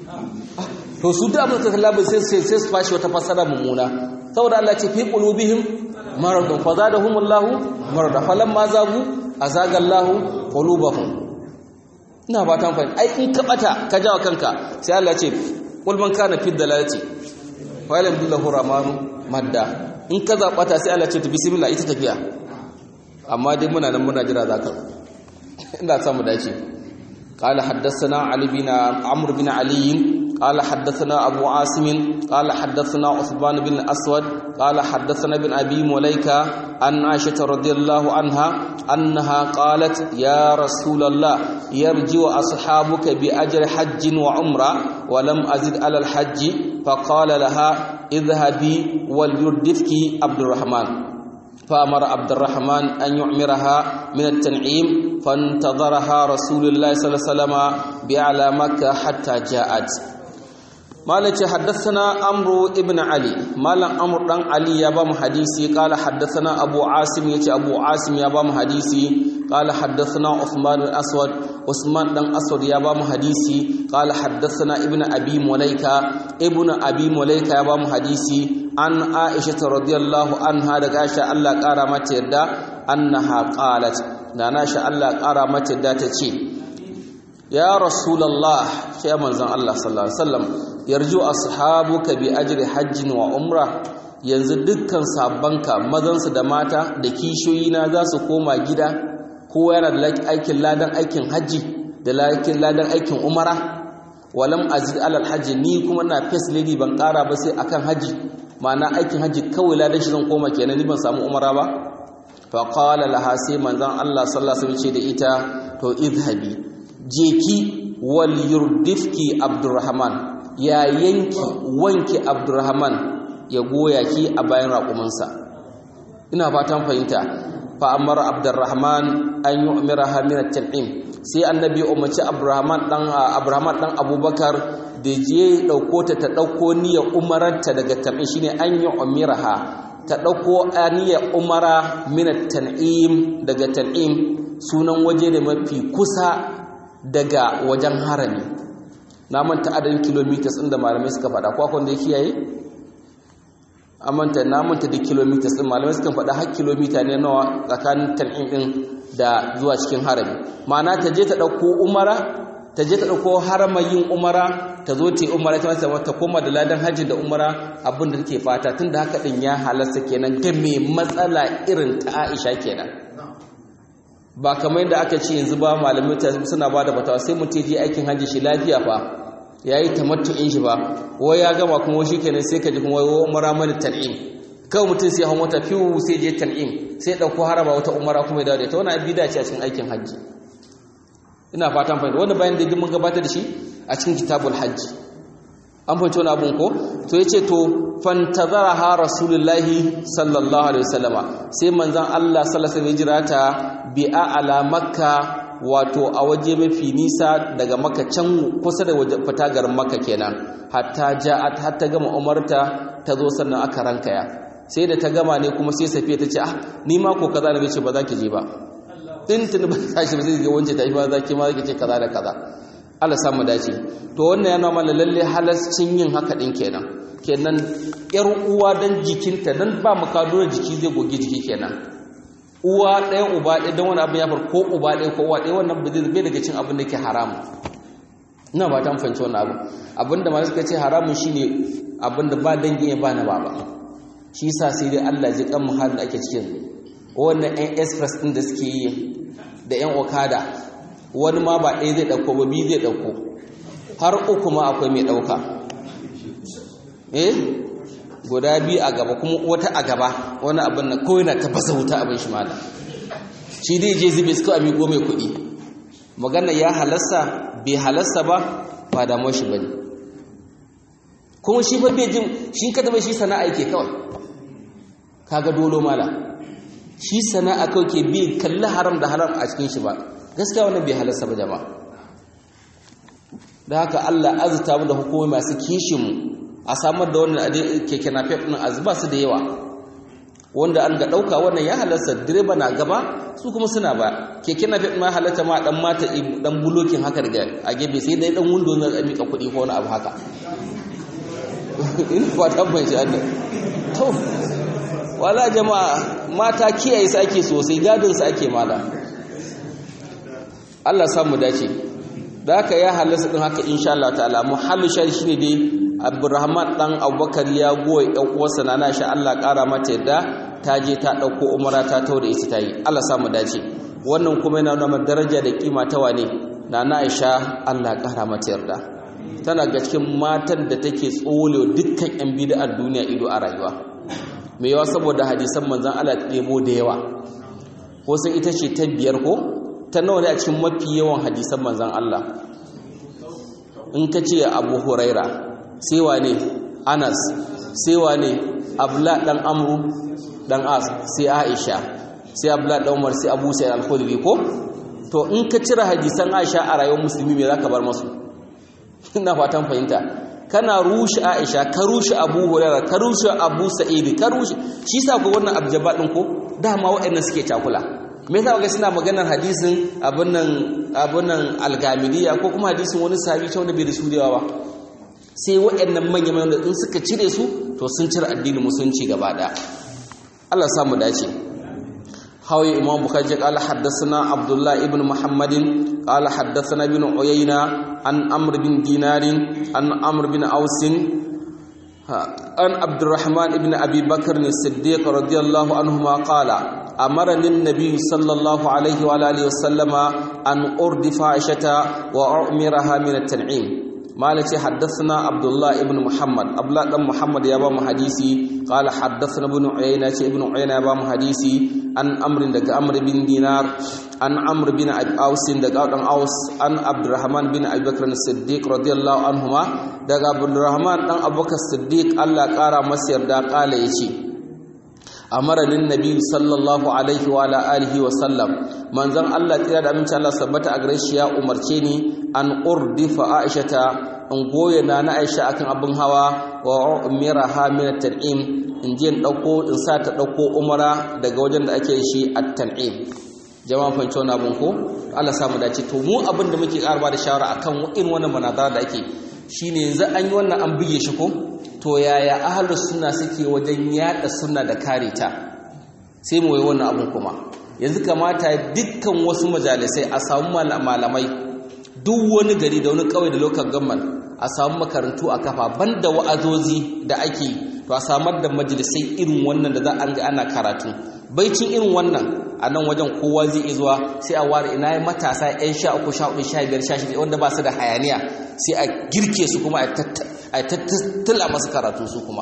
to su da abin ka labar sai sai sai su fashi wata fasara mummuna saboda Allah ce fi qulubihim maradun fa zadahumullahu marada falamma zagu azagallahu qulubahum ina ba ta fahimta ai in ka bata ka jawa kanka sai Allah ce qul man kana fi dalalati wa lam billahu rahmanu madda in ka zabata sai Allah ce to bismillah ita tafiya amma dai muna nan muna jira zaka ina samu dace قال حدثنا علي بن عمرو بن علي قال حدثنا أبو عاصم قال حدثنا عثمان بن الأسود قال حدثنا بن أبي مليكة عن عائشة رضي الله عنها أنها قالت يا رسول الله يرجع أصحابك بأجر حج وعمرة ولم أزد على الحج فقال لها اذهبي وليردفك عبد الرحمن فأمر عبد الرحمن أن يعمرها من التنعيم فانتظرها رسول الله صلى الله عليه وسلم بأعلى مكة حتى جاءت مالك حدثنا عمرو ابن علي مال عمرو بن علي يا بام حديثي قال حدثنا ابو عاصم يتي ابو عاصم يا بام حديثي قال حدثنا عثمان بن اسود عثمان بن اسود يا بام حديثي قال حدثنا ابن ابي مليكه ابن ابي مليكه يا بام حديثي عن عائشه رضي الله عنها daga Aisha Allah kara mata yadda annaha qalat da Aisha Allah kara mata yadda tace ya rasulullah sai manzon Allah sallallahu alaihi wasallam yarju ashabuka bi ajri hajjin wa umra yanzu dukkan sabbanka mazansu da mata da kishiyoyina za su koma gida kowa yana da aikin ladan aikin hajji da ladan aikin umara walam azid alal hajji ni kuma na face lady ban kara ba sai akan hajji ma'ana aikin hajji kawai ladan shi zan koma kenan ni ban samu umara ba fa qala laha sai manzon Allah sallallahu alaihi wasallam ce da ita to idhabi jeki wal yurdifki abdurrahman ya yanki wanki abdurrahman ya goya ki a bayan raƙumansa ina fatan fahimta fa amara abdurrahman an yu'miraha min at-tan'im sai annabi umarci abdurrahman dan abrahman dan abubakar da je dauko ta ta dauko niyyar umaranta daga tan'im shine an yu'miraha ta dauko niyyar umara min at-tan'im daga tan'im sunan waje da mafi kusa daga wajen harami na manta adadin kilometers ɗin da malamai suka faɗa ko akwai da ya kiyaye amanta na manta da kilometers ɗin malamai suka faɗa har kilomita ne nawa tsakanin tan'im ɗin da zuwa cikin harami ma'ana ta je ta ɗauko umara ta je ta ɗauko haramayin umara ta zo ta yi umara ta masa ta koma da ladan hajji da umara abin da take fata tun da haka ɗin ya halasta kenan ga mai matsala irin ta aisha kenan ba kamar yadda aka ce yanzu ba malamai suna ba da fatawa sai mutum je aikin hajji shi lafiya fa ya yi tamattu'in shi ba wai ya gama kuma shi kenan sai ka ji kuma wai umara mani tan'im kawai mutum sai hawan wata fiwu sai je tan'im sai ɗauko haraba wata umara kuma ya dawo da ita wani abida ce a cikin aikin hajji ina fatan fahimta wanda bayan da mun gabatar da shi a cikin kitabul hajji an fahimci wani abun ko to ya ce to fantazara ha rasulullahi sallallahu alaihi wasallama sai manzan Allah sallallahu alaihi jira ta bi'a ala makka wato a waje mafi nisa daga makka can kusa da fita garin makka kenan hatta ja'at hatta gama umarta ta zo sannan aka rankaya sai da ta gama ne kuma sai safiya ta ce ah ni ma ko kaza ne ce ba za ki je ba din tun ba ta shi ba zai ga wance ta yi ba za ki ma za ki ce kaza da kaza Allah samu dace to wannan yana mana lalle halascin yin haka din kenan kenan yar uwa dan jikinta dan ba makado jiki zai goge jiki kenan uwa ɗaya uba ɗaya dan wani abin ya far ko uba ɗaya ko uwa ɗaya wannan ba zai daga cin abin da ke haram ina ba ta fahimci wannan abu abinda ma suka ce haramun shine abinda ba dangi ba na baba shi yasa sai dai Allah ji kan muhalin da ake cikin wannan ɗan express ɗin da suke yi da ƴan okada wani ma ba ɗaya zai ɗauko ba biyu zai ɗauko har uku ma akwai mai ɗauka eh guda biyu a gaba kuma wata a gaba wani abin na kawai na tafasa wuta abin shi mala shi dai je zube su a miƙo mai kuɗi magana ya halasta bai halasta ba ba damuwar shi ba ne kuma shi ba bai jin shi kada bai shi sana'a yake kawai kaga dolo mala shi sana'a kawai ke bi kalli haram da haram a cikin shi ba gaskiya wannan bai halarsa ba jama'a da haka Allah azuta mu da hukumomi masu kishin mu a samar da wannan keke napep din azuba su da yawa wanda an ga dauka wannan ya halarsa direba na gaba su kuma suna ba keke napep ma halarta ma dan mata dan bulokin haka daga a gebe sai dai dan windo na mika kuɗi ko wani abu haka in fata ban shi Allah to wala jama'a mata kiyaye su ake sosai gadin su ake mala Allah samu dace da haka ya halasta din haka insha Allah ta'ala muhallu shari shine dai Abdurrahman dan Abubakar ya goyi ɗan uwarsa na Aisha Allah ƙara mata yadda ta je ta ɗauko umara ta tau da ita tayi Allah samu dace wannan kuma yana nuna daraja da kima ta wane na Aisha Allah ƙara mata yarda tana ga cikin matan da take tsole dukkan yan bid'ar duniya ido a rayuwa mai yawa saboda hadisan manzon Allah ɗebo da yawa ko sai ita ce ta biyar ko ta nawa ne a cikin mafi yawan hadisan manzan Allah in ka ce abu huraira sai wane anas sai wane abla dan amru dan as sai aisha sai abla dan umar sai abu sa'id al-khudri ko to in ka cire hadisan aisha a rayuwar musulmi me zaka bar masu ina fatan fahimta kana rushe aisha ka rushe abu huraira ka rushe abu sa'id ka rushe shi sa ko wannan abjaba din ko dama waɗannan suke takula me yasa ga suna maganar hadisin abun nan abun nan algamiliya ko kuma hadisin wani sahabi ta wanda bai da su da yawa ba sai waɗannan manyan manyan in suka cire su to sun cire addinin musulunci gaba ɗaya Allah samu dace hawi imam bukhari qala haddathana abdullah ibn muhammadin qala haddathana ibn uyayna an amr bin dinarin an amr bin ausin an abdurrahman ibn abi bakr as-siddiq radiyallahu anhuma qala amarani an-nabiy sallallahu alaihi wa alihi wa sallama an urdifa aishata wa umiraha min at-tan'im malaci haddathana abdullah ibn muhammad abdullah dan muhammad ya ba mu hadisi qala haddathana ibn uyayna ce ibn uyayna ya ba mu hadisi an amrin daga amr bin dinar an amr bin aus daga dan aus an abdurrahman bin abubakar siddiq radiyallahu anhuma daga abdurrahman dan abubakar siddiq Allah kara masa yarda kala yace amaranin nabi sallallahu alaihi wa ala alihi wa sallam manzon Allah tira da aminci Allah sabbata a gare shi ya umarce ni an urdifa aishata in goye na na aisha akan abin hawa wa umiraha min at-tan'im in je in dauko in sa ta dauko umara daga wajen da ake shi at-tan'im jama'a fanci wani abin ko Allah samu dace to mu abin da muke karba da shawara akan irin wannan manazara da ake shine yanzu an yi wannan an buge shi ko to yaya ahlus sunna suke wajen yada sunna da kare ta sai mu yi wannan abin kuma yanzu kamata dukkan wasu majalisai a samu malamai duk wani gari da wani kawai da local government a samu makarantu a kafa banda wa'azozi da ake to a samar da majalisai irin wannan da za a ga ana karatu baicin irin wannan a nan wajen kowa zai iya zuwa sai a ware ina yi matasa 'yan sha uku sha hudu sha biyar sha shida wanda ba su da hayaniya sai a girke su kuma a tattala masu karatu su kuma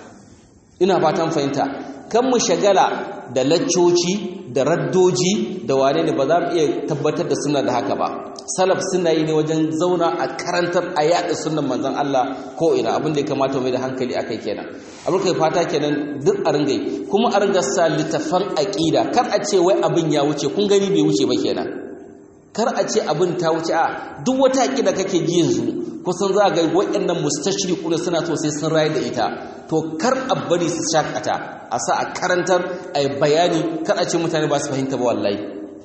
ina fatan fahimta kan mu shagala da laccoci da raddoji da wane ne ba za mu iya tabbatar da suna da haka ba salaf suna yi ne wajen zauna a karantar a yaɗa sunan manzon Allah ko ina abin da ya kamata mai da hankali akai kenan abin kai fata kenan duk a ringai kuma a ringa sa littafan aqida kar a ce wai abin ya wuce kun gani bai wuce ba kenan kar a ce abin ta wuce a duk wata aqida kake ji yanzu kusan za ga waɗannan mustashriquna suna so sai sun rayu da ita to kar a bari su shakata a sa a karantar a bayani kar a ce mutane ba su fahimta ba wallahi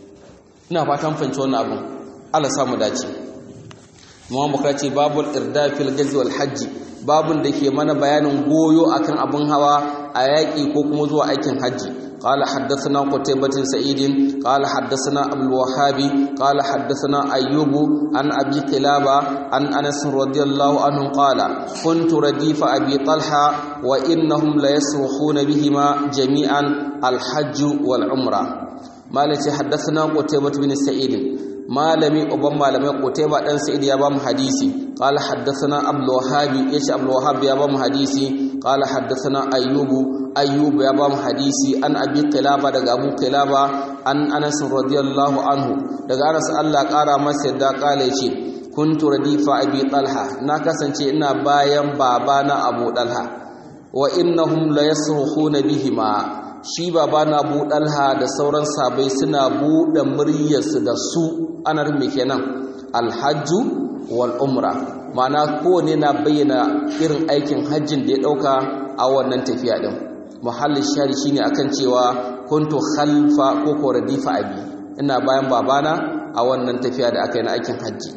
ina fatan fahimci wannan abin Allah samu dace Muhammad Bukhari ce babul irda fil gazi wal hajji babun da ke mana bayanin goyo akan abin hawa a yaƙi ko kuma zuwa aikin hajji قال حدثنا قتيبة سعيد قال حدثنا أبو الوهاب قال حدثنا أيوب عن أبي قلابة عن أنس رضي الله عنه قال كنت رديف أبي طلحة وإنهم ليصرخون بهما جميعا الحج والعمرة مالك حدثنا قتيبة بن سعيد malami uban malamai Qutayba dan Sa'id ya ba mu hadisi qala haddathana Abdul Wahhab yace Abdul Wahhab ya ba mu hadisi qala haddathana Ayyub Ayyub ya ba mu hadisi an Abi Qilaba daga Abu Qilaba an Anas radiyallahu anhu daga Anas Allah kara masa yadda kala yace kuntu radifa Abi Talha na kasance ina bayan babana Abu Talha wa innahum la yasrukhuna bihima shi baba na buɗalha da sauran sabai suna buɗe muryarsu da su ana rume kenan alhajju wal umra ma'ana kowane na bayyana irin aikin hajjin da ya ɗauka a wannan tafiya ɗin muhallin shari shine akan cewa kuntu khalfa ko ko radifa abi ina bayan babana a wannan tafiya da aka yi na aikin hajji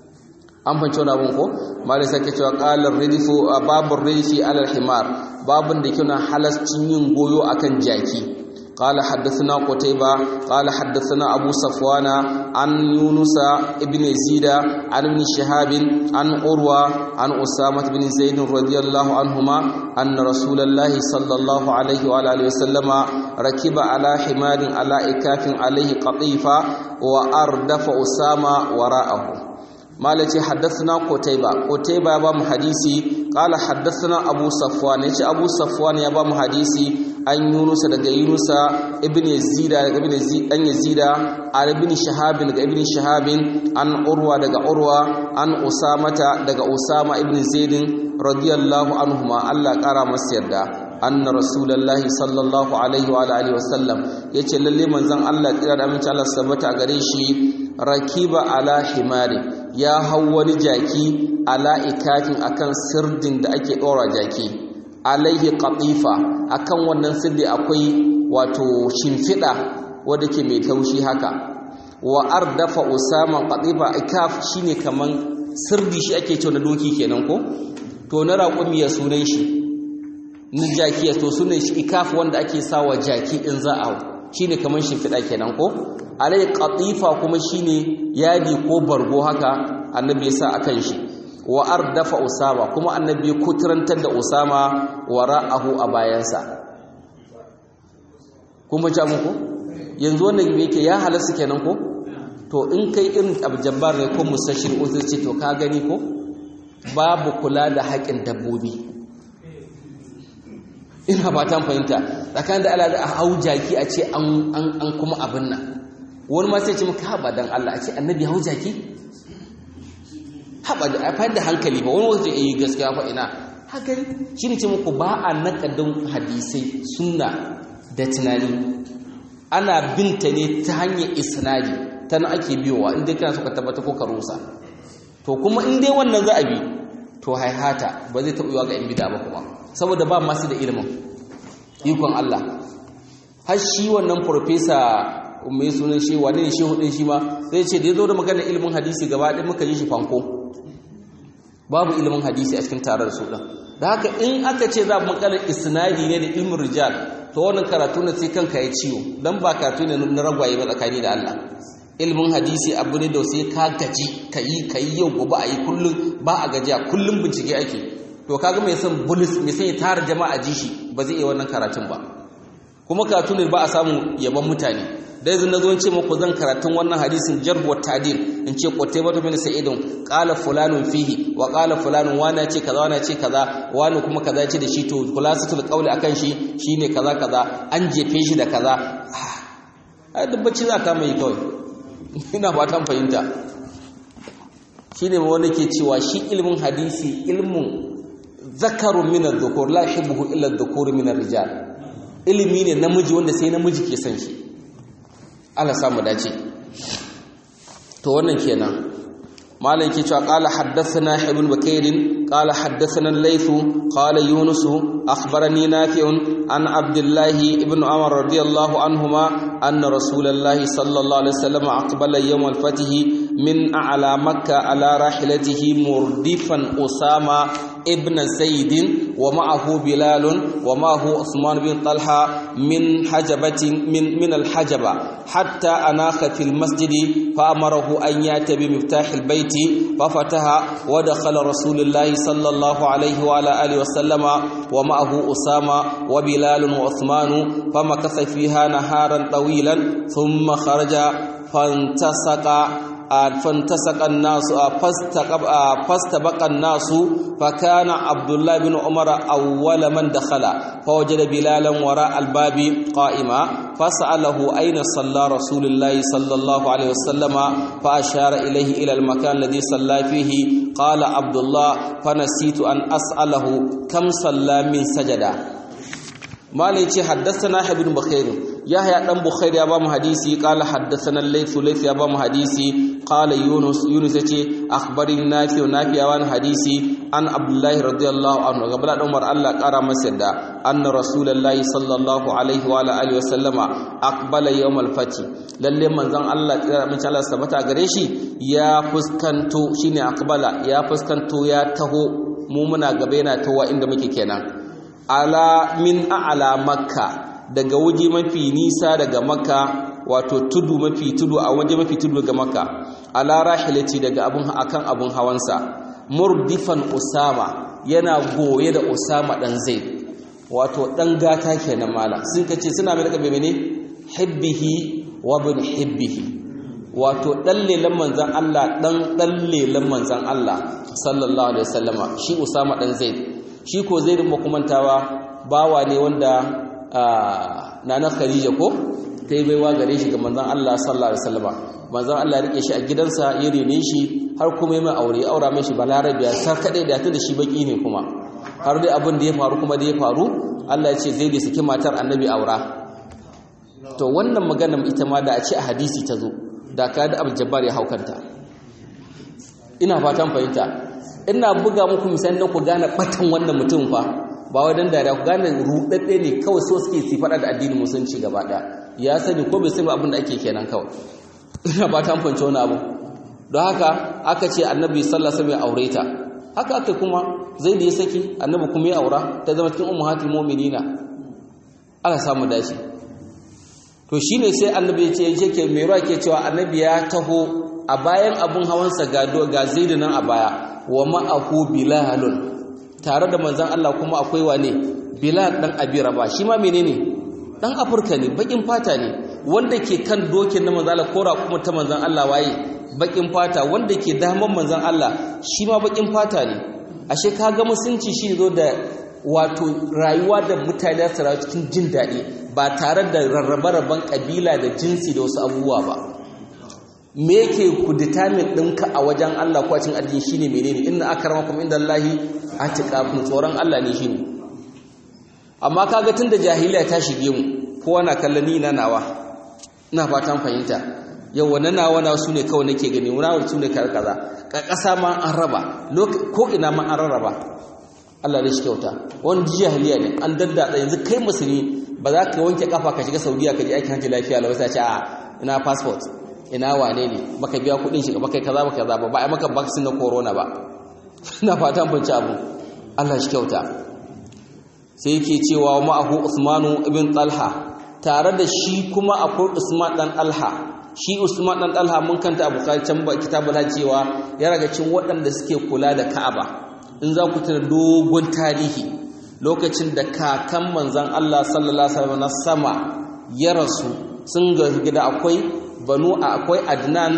an fanci wani abin ko malai sake cewa ƙalar ridifu a babin ridifi alal himar babin da kuna halascin yin goyo akan jaki قال حدثنا قتيبة قال حدثنا أبو صفوان عن يونس ابن زيد عن ابن شهاب عن أروى عن أسامة بن زيد رضي الله عنهما أن رسول الله صلى الله عليه وآله وسلم ركب على حمار على إكاف عليه قطيفة وأردف أسامة وراءه malaci haddathana qutayba qutayba ya ba mu hadisi qala haddathana abu safwan yace abu safwan ya ba mu hadisi an yunusa daga yunusa ibn yazida daga ibn yazid dan yazida an ibn shahab daga ibn shahab an urwa daga urwa an usamata daga usama ibn zaid radiyallahu anhuma Allah kara masa yarda anna rasulullahi sallallahu alaihi wa alihi wasallam yace lalle manzon Allah tsira da aminci Allah sabata gare shi rakiba ala himari ya hau wani jaki ala ikafin akan sirdin da ake ɗora jaki alaihi qatifa akan wannan sirdi akwai wato shimfiɗa wadda ke mai taushi haka wa ardafa usama qatifa ikaf shine kaman sirdi shi ake cewa na doki kenan ko to na raƙumi ya sunan shi na jaki ya to sunan shi ikaf wanda ake sawa jaki in za a hau shine kaman shimfiɗa kenan ko alai qatifa kuma shine yadi ko bargo haka annabi ya sa akan shi wa ardafa usama kuma annabi ya kuturantar da usama wara'ahu a bayansa kuma ja muku yanzu wannan yake ya halasta kenan ko to in kai irin abjabbar ne ko musashir uzur ce to ka gani ko babu kula da haƙin dabbobi ina ba ta fahimta tsakanin da Allah da hau jaki a ce an kuma abin nan wani ma sai ce maka haɓa don Allah a ce annabi hau jaki haɓa da a da hankali ba wani wasu ce yi gaskiya fa ina hankali shi ne ce muku ba a naƙadin hadisai sunna da tunani ana binta ne ta hanyar isnadi ta na ake biyowa inda kana suka tabbata ko ka rusa to kuma in dai wannan za a bi to haihata ba zai taɓa yiwa ga 'yan bida ba kuma saboda ba masu da ilimin ikon Allah har shi wannan farfesa mai sunan shi wane ne shehu din shi ma zai ce da ya zo da maganar ilimin hadisi gaba ɗin muka ji shi fanko babu ilimin hadisi a cikin tarar su ɗin da haka in aka ce za mu maganar isnadi ne da ilmin rijal to wannan karatu ne sai kanka ya ciwo dan ba karatu ne na ragwaye ba tsakani da Allah ilimin hadisi abu ne da sai ka gaji ka yi ka yi yau gobe a yi kullum ba a gajiya kullum bincike ake to kaga mai son bulus mai son ya tara jama'a ji shi ba zai iya wannan karatun ba kuma karatu ne ba a samu yaban mutane da yanzu nazo ce muku zan karatun wannan hadisin jarh wa ta'dil in ce qutayba bin sa'idun qala fulanun fihi wa qala fulanun wani ce kaza wani ce kaza wani kuma kaza ce da shi to khulasatul qawli akan shi shine kaza kaza an jefe shi da kaza a dubbaci za ka mai kawai ina fatan fahimta shine wanda ke cewa shi ilmin hadisi ilmun zakarun min adh-dhukur la yuhibbu illa adh-dhukur min ar-rijal ilimi ne namiji wanda sai namiji ke son shi Allah samu dace to wannan kenan malam ke cewa qala haddathana ibn bakair qala haddathana al-layth qala yunus akhbarani nafi'un an abdullah ibn umar radiyallahu anhuma anna rasulullahi sallallahu alaihi wasallam aqbala yawm al-fath min a'la makkah ala rahilatihi murdifan usama ابن زيد ومعه بلال ومعه عثمان بن طلحة من حجبة من من الحجبة حتى أناخ في المسجد فأمره أن يأتي بمفتاح البيت ففتح ودخل رسول الله صلى الله عليه وعلى آله وسلم ومعه أسامة وبلال وعثمان فمكث فيها نهارا طويلا ثم خرج فانتسق فانتسق الناس فاستبق الناس فكان عبد الله بن عمر أول من دخل فوجد بلالا وراء الباب قائما فسأله أين صلى رسول الله صلى الله عليه وسلم فأشار إليه إلى المكان الذي صلى فيه قال عبد الله فنسيت أن أسأله كم صلى من سجدا ما ليتي حدثنا ابن بخير يحيى بن بخير يا بام حديثي قال حدثنا الليث ليث يا بام حديثي قال يونس يونس يتي اخبرني نافع نافع يا بام حديثي عن عبد الله رضي الله عنه قبل عمر الله قرا مسدا ان رسول الله صلى الله عليه وعلى اله وسلم اقبل يوم الفتح lalle manzon Allah tsira mun Allah sabata gare shi ya fuskanto shine aqbala ya fuskanto ya taho mu muna gaba yana tawa inda muke kenan ala min a'la makka daga waje mafi nisa daga makka wato tudu mafi tudu a waje mafi tudu daga makka ala rahilati daga abun akan abun hawansa murdifan usama yana goye da usama dan zaid wato dan gata kenan mala sun kace suna mai daga mene hibbihi wa bin hibbihi wato dan lelan manzon Allah dan dan lelan manzon Allah sallallahu alaihi wasallama shi usama dan zaid shi ko zaid ba kumantawa bawa ne wanda nana khadija ko ta yi baiwa gare shi ga manzon Allah sallallahu alaihi wasallam manzon Allah ya rike shi a gidansa ya rene shi har kuma ya mai aure aura mai shi balarabiya sar kadai da ta da shi baki ne kuma har dai abin da ya faru kuma da ya faru Allah ya ce zai da saki matar annabi aura to wannan magana ita ma da a ce a hadisi ta zo da ka da Abdul Jabbar ya haukanta ina fatan fahimta ina buga muku misalin ku gane batan wannan mutum fa ba wai dan dariya ku gane rudadde ne kawai so suke su fada da addinin musulunci gaba daya ya sani ko bai sani abin da ake kenan kawai ina ba ta fance wani abu don haka aka ce annabi sallallahu alaihi wasallam ya aure ta haka aka kuma zai da ya saki annabi kuma ya aura ta zama cikin ummahatul mu'minina aka samu dashi to shine sai annabi ya ce yake mai ruwa ke cewa annabi ya taho a bayan abun hawansa ga ga zaidu nan a baya wa ma'ahu bilalun tare da manzon Allah kuma akwai wane bilal dan abi raba shi ma menene dan afirka ne bakin fata ne wanda ke kan dokin na manzon Allah kora kuma ta manzon Allah waye bakin fata wanda ke daman manzon Allah shi ma bakin fata ne ashe kaga musunci shi zo da wato rayuwa da mutane su rayu cikin jin daɗi ba tare da rarrabe-rabben ƙabila da jinsi da wasu abubuwa ba me yake ku determine ɗinka a wajen Allah ko a cikin addini shine menene inna akramakum indallahi atqakum tsoron Allah ne shine amma kaga tunda jahiliya ta shige mu kowa na kallon ni na nawa ina fatan fahimta yau wannan nawa na su ne kawai nake gani wani su ne kaza ƙasa ma an raba ko ina ma an rarraba Allah da shi kyauta wani jahiliya ne an daddada yanzu kai musulmi ba za ka wanke kafa ka shiga saudiya ka je aikin hajji lafiya lau sai ce a ina passport ina wane ne baka biya kudin shiga baka kaza baka kaza ba ba a maka vaccine na corona ba ina fatan bunci abu Allah shi kyauta sai yake cewa ma'ahu Usmanu ibn Talha tare da shi kuma akwai Usman dan Talha shi Usman dan Talha mun kanta a Bukhari can ba kitabul cewa ya raga cin waɗanda suke kula da Ka'aba in za ku tuna dogon tarihi lokacin da kakan manzan Allah sallallahu alaihi wasallam na sama ya rasu sun ga gida akwai banu akwai Adnan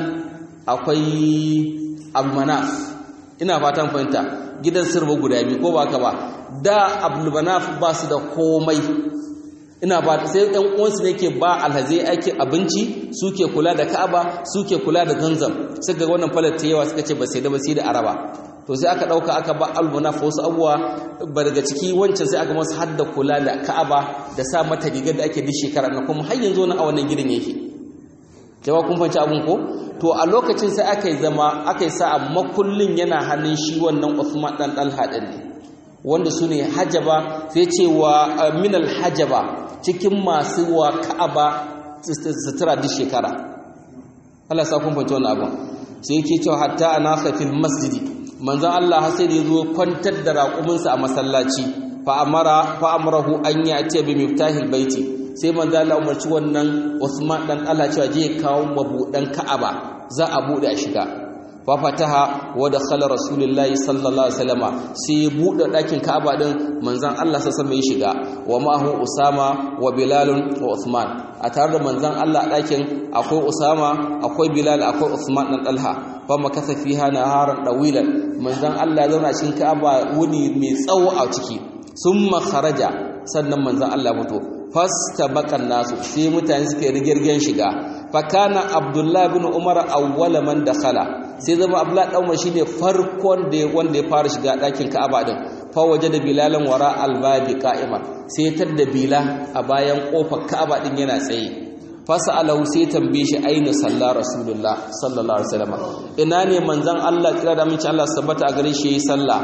akwai Abdulmanaf ina fatan fahimta gidan sirba guda biyu ko ba ka ba da Abdulmanaf ba su da komai ina ba sai ɗan uwansu ne ke ba alhazai aikin abinci suke kula da Ka'aba suke kula da Zanzam suka ga wannan falar ta yawa suka ce ba sai da ba sai da Araba to sai aka dauka aka ba almunaf wasu abuwa ba daga ciki wancan sai aka masa hadda kula da Ka'aba da sa mata rigar da ake duk shekara na kuma har yanzu na a wannan gidan yake jawa kun fanci abun ko to a lokacin sai aka yi zama aka yi sa makullin yana hannun shi wannan Uthman dan Talha din ne wanda su ne hajaba sai ce wa minal hajaba cikin masu wa Ka'aba sutura duk shekara Allah sa kun fanci wannan abun sai yake cewa hatta anasa fil masjidi manzon Allah sai da yazo kwantar da raƙuminsa a masallaci fa amara fa amarahu an yati bi miftahil baiti sai manzon Allah umarci wannan Usman dan Allah cewa je kawo mabudan Ka'aba za a bude a shiga fa fataha wa dakhala rasulullahi sallallahu alaihi wasallama sai ya bude dakin Ka'aba din manzon Allah sallallahu alaihi ya shiga wa ma'ahu Usama wa Bilal wa Uthman a tare da manzon Allah dakin akwai Usama akwai Bilal akwai Uthman dan Talha fama kasa fiha naharan dawilan manzon Allah zauna cikin Ka'aba wuni mai tsawo a ciki summa kharaja sannan manzon Allah fito fastabaqan nasu sai mutane suke rigirgen shiga fa kana Abdullah ibn Umar awwala man dakhala sai zama Abdullah dan Umar shine farkon da wanda ya fara shiga dakin Ka'aba din fa wajada bilalan wara albabi qa'iman sai tadda bila a bayan kofar Ka'aba din yana tsaye fasa'alahu sai tambaye shi aina salla rasulullah sallallahu alaihi wasallam ina ne manzon Allah kira da minci Allah sabbata a gare shi yayi sallah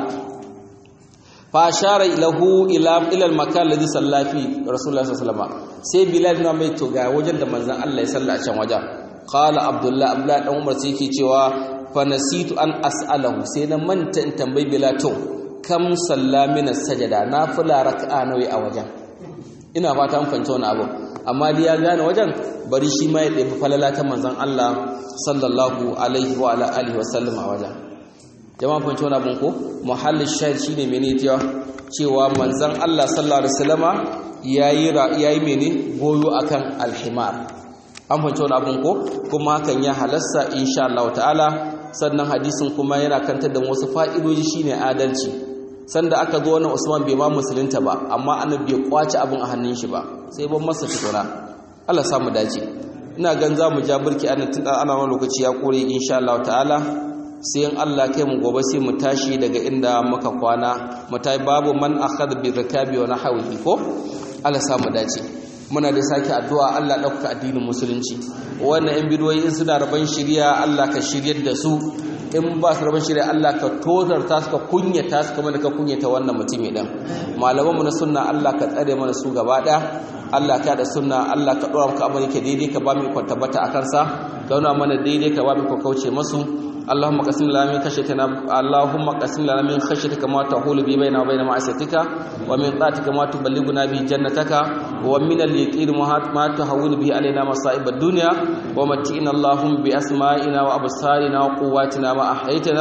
fa ashara lahu ila ila al-makan alladhi salla fi rasulullah sallallahu alaihi wasallam sai bilal na mai to ga wajen da manzon Allah ya salla a can wajen qala abdullah abdullah dan umar sai yake cewa fa nasitu an as'alahu sai na manta in tambayi bilal to kam salla min as-sajada nafila raka'a nawi a wajen ina fata an fahimci wani abu amma dai ya gane wajen bari shi ma ya ɗebi falala ta manzon Allah sallallahu alaihi wa ala alihi wa sallam a wajen jama'a fahimci wani abin ko muhallin shahid shine mene cewa cewa manzon Allah sallallahu alaihi wasallama yayi yayi mene goyo akan alhimar an fahimci wani abin ko kuma hakan ya halasta insha Allah ta'ala sannan hadisin kuma yana kantar da wasu fa'idoji shine adalci sanda aka zo wannan Usman bai ma musulunta ba amma annabi bai kwace abin a hannun shi ba sai ban masa tukuna Allah sa mu dace ina gan za mu ja burki an tun ana wani lokaci ya kore insha Allah ta'ala sai in Allah kai mu gobe sai mu tashi daga inda muka kwana mu tayi babu man akhadha bi rakabi wa nahwihi ko Allah sa mu dace muna da sake addu'a Allah ɗauka addinin musulunci wannan yan bidiyoyi in suna rabon shirya Allah ka shiryar da su in ba su rabon shirya Allah ka tozarta su ka kunyata su kamar da ka kunyata wannan mutumi ɗin malamanmu na sunna Allah ka tsare mana su gaba ɗaya Allah ka da sunna Allah ka ɗora maka abin ke daidai ka ba mu ikon tabbata a kansa ka nuna mana daidai ka ba mu ikon kauce masu اللهم قسم لنا من خشيتنا اللهم قسم لنا من خشيتك ما تحول به بيننا وبين معصيتك ومن طاعتك ما تبلغنا به جنتك ومن اليقين ما تهون به علينا مصائب الدنيا ومتئنا اللهم بأسمائنا وأبصارنا وقواتنا ما أحييتنا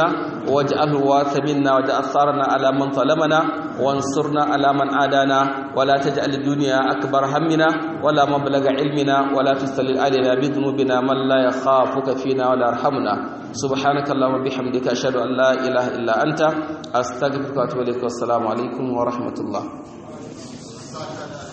واجعله الوارث منا واجعل ثارنا على من ظلمنا وانصرنا على من عادانا ولا تجعل الدنيا أكبر همنا ولا مبلغ علمنا ولا تسلل علينا بذنوبنا من لا يخافك فينا ولا يرحمنا سبحانك اللهم وبحمدك أشهد أن لا إله إلا أنت أستغفرك وأتوب إليك والسلام عليكم ورحمة الله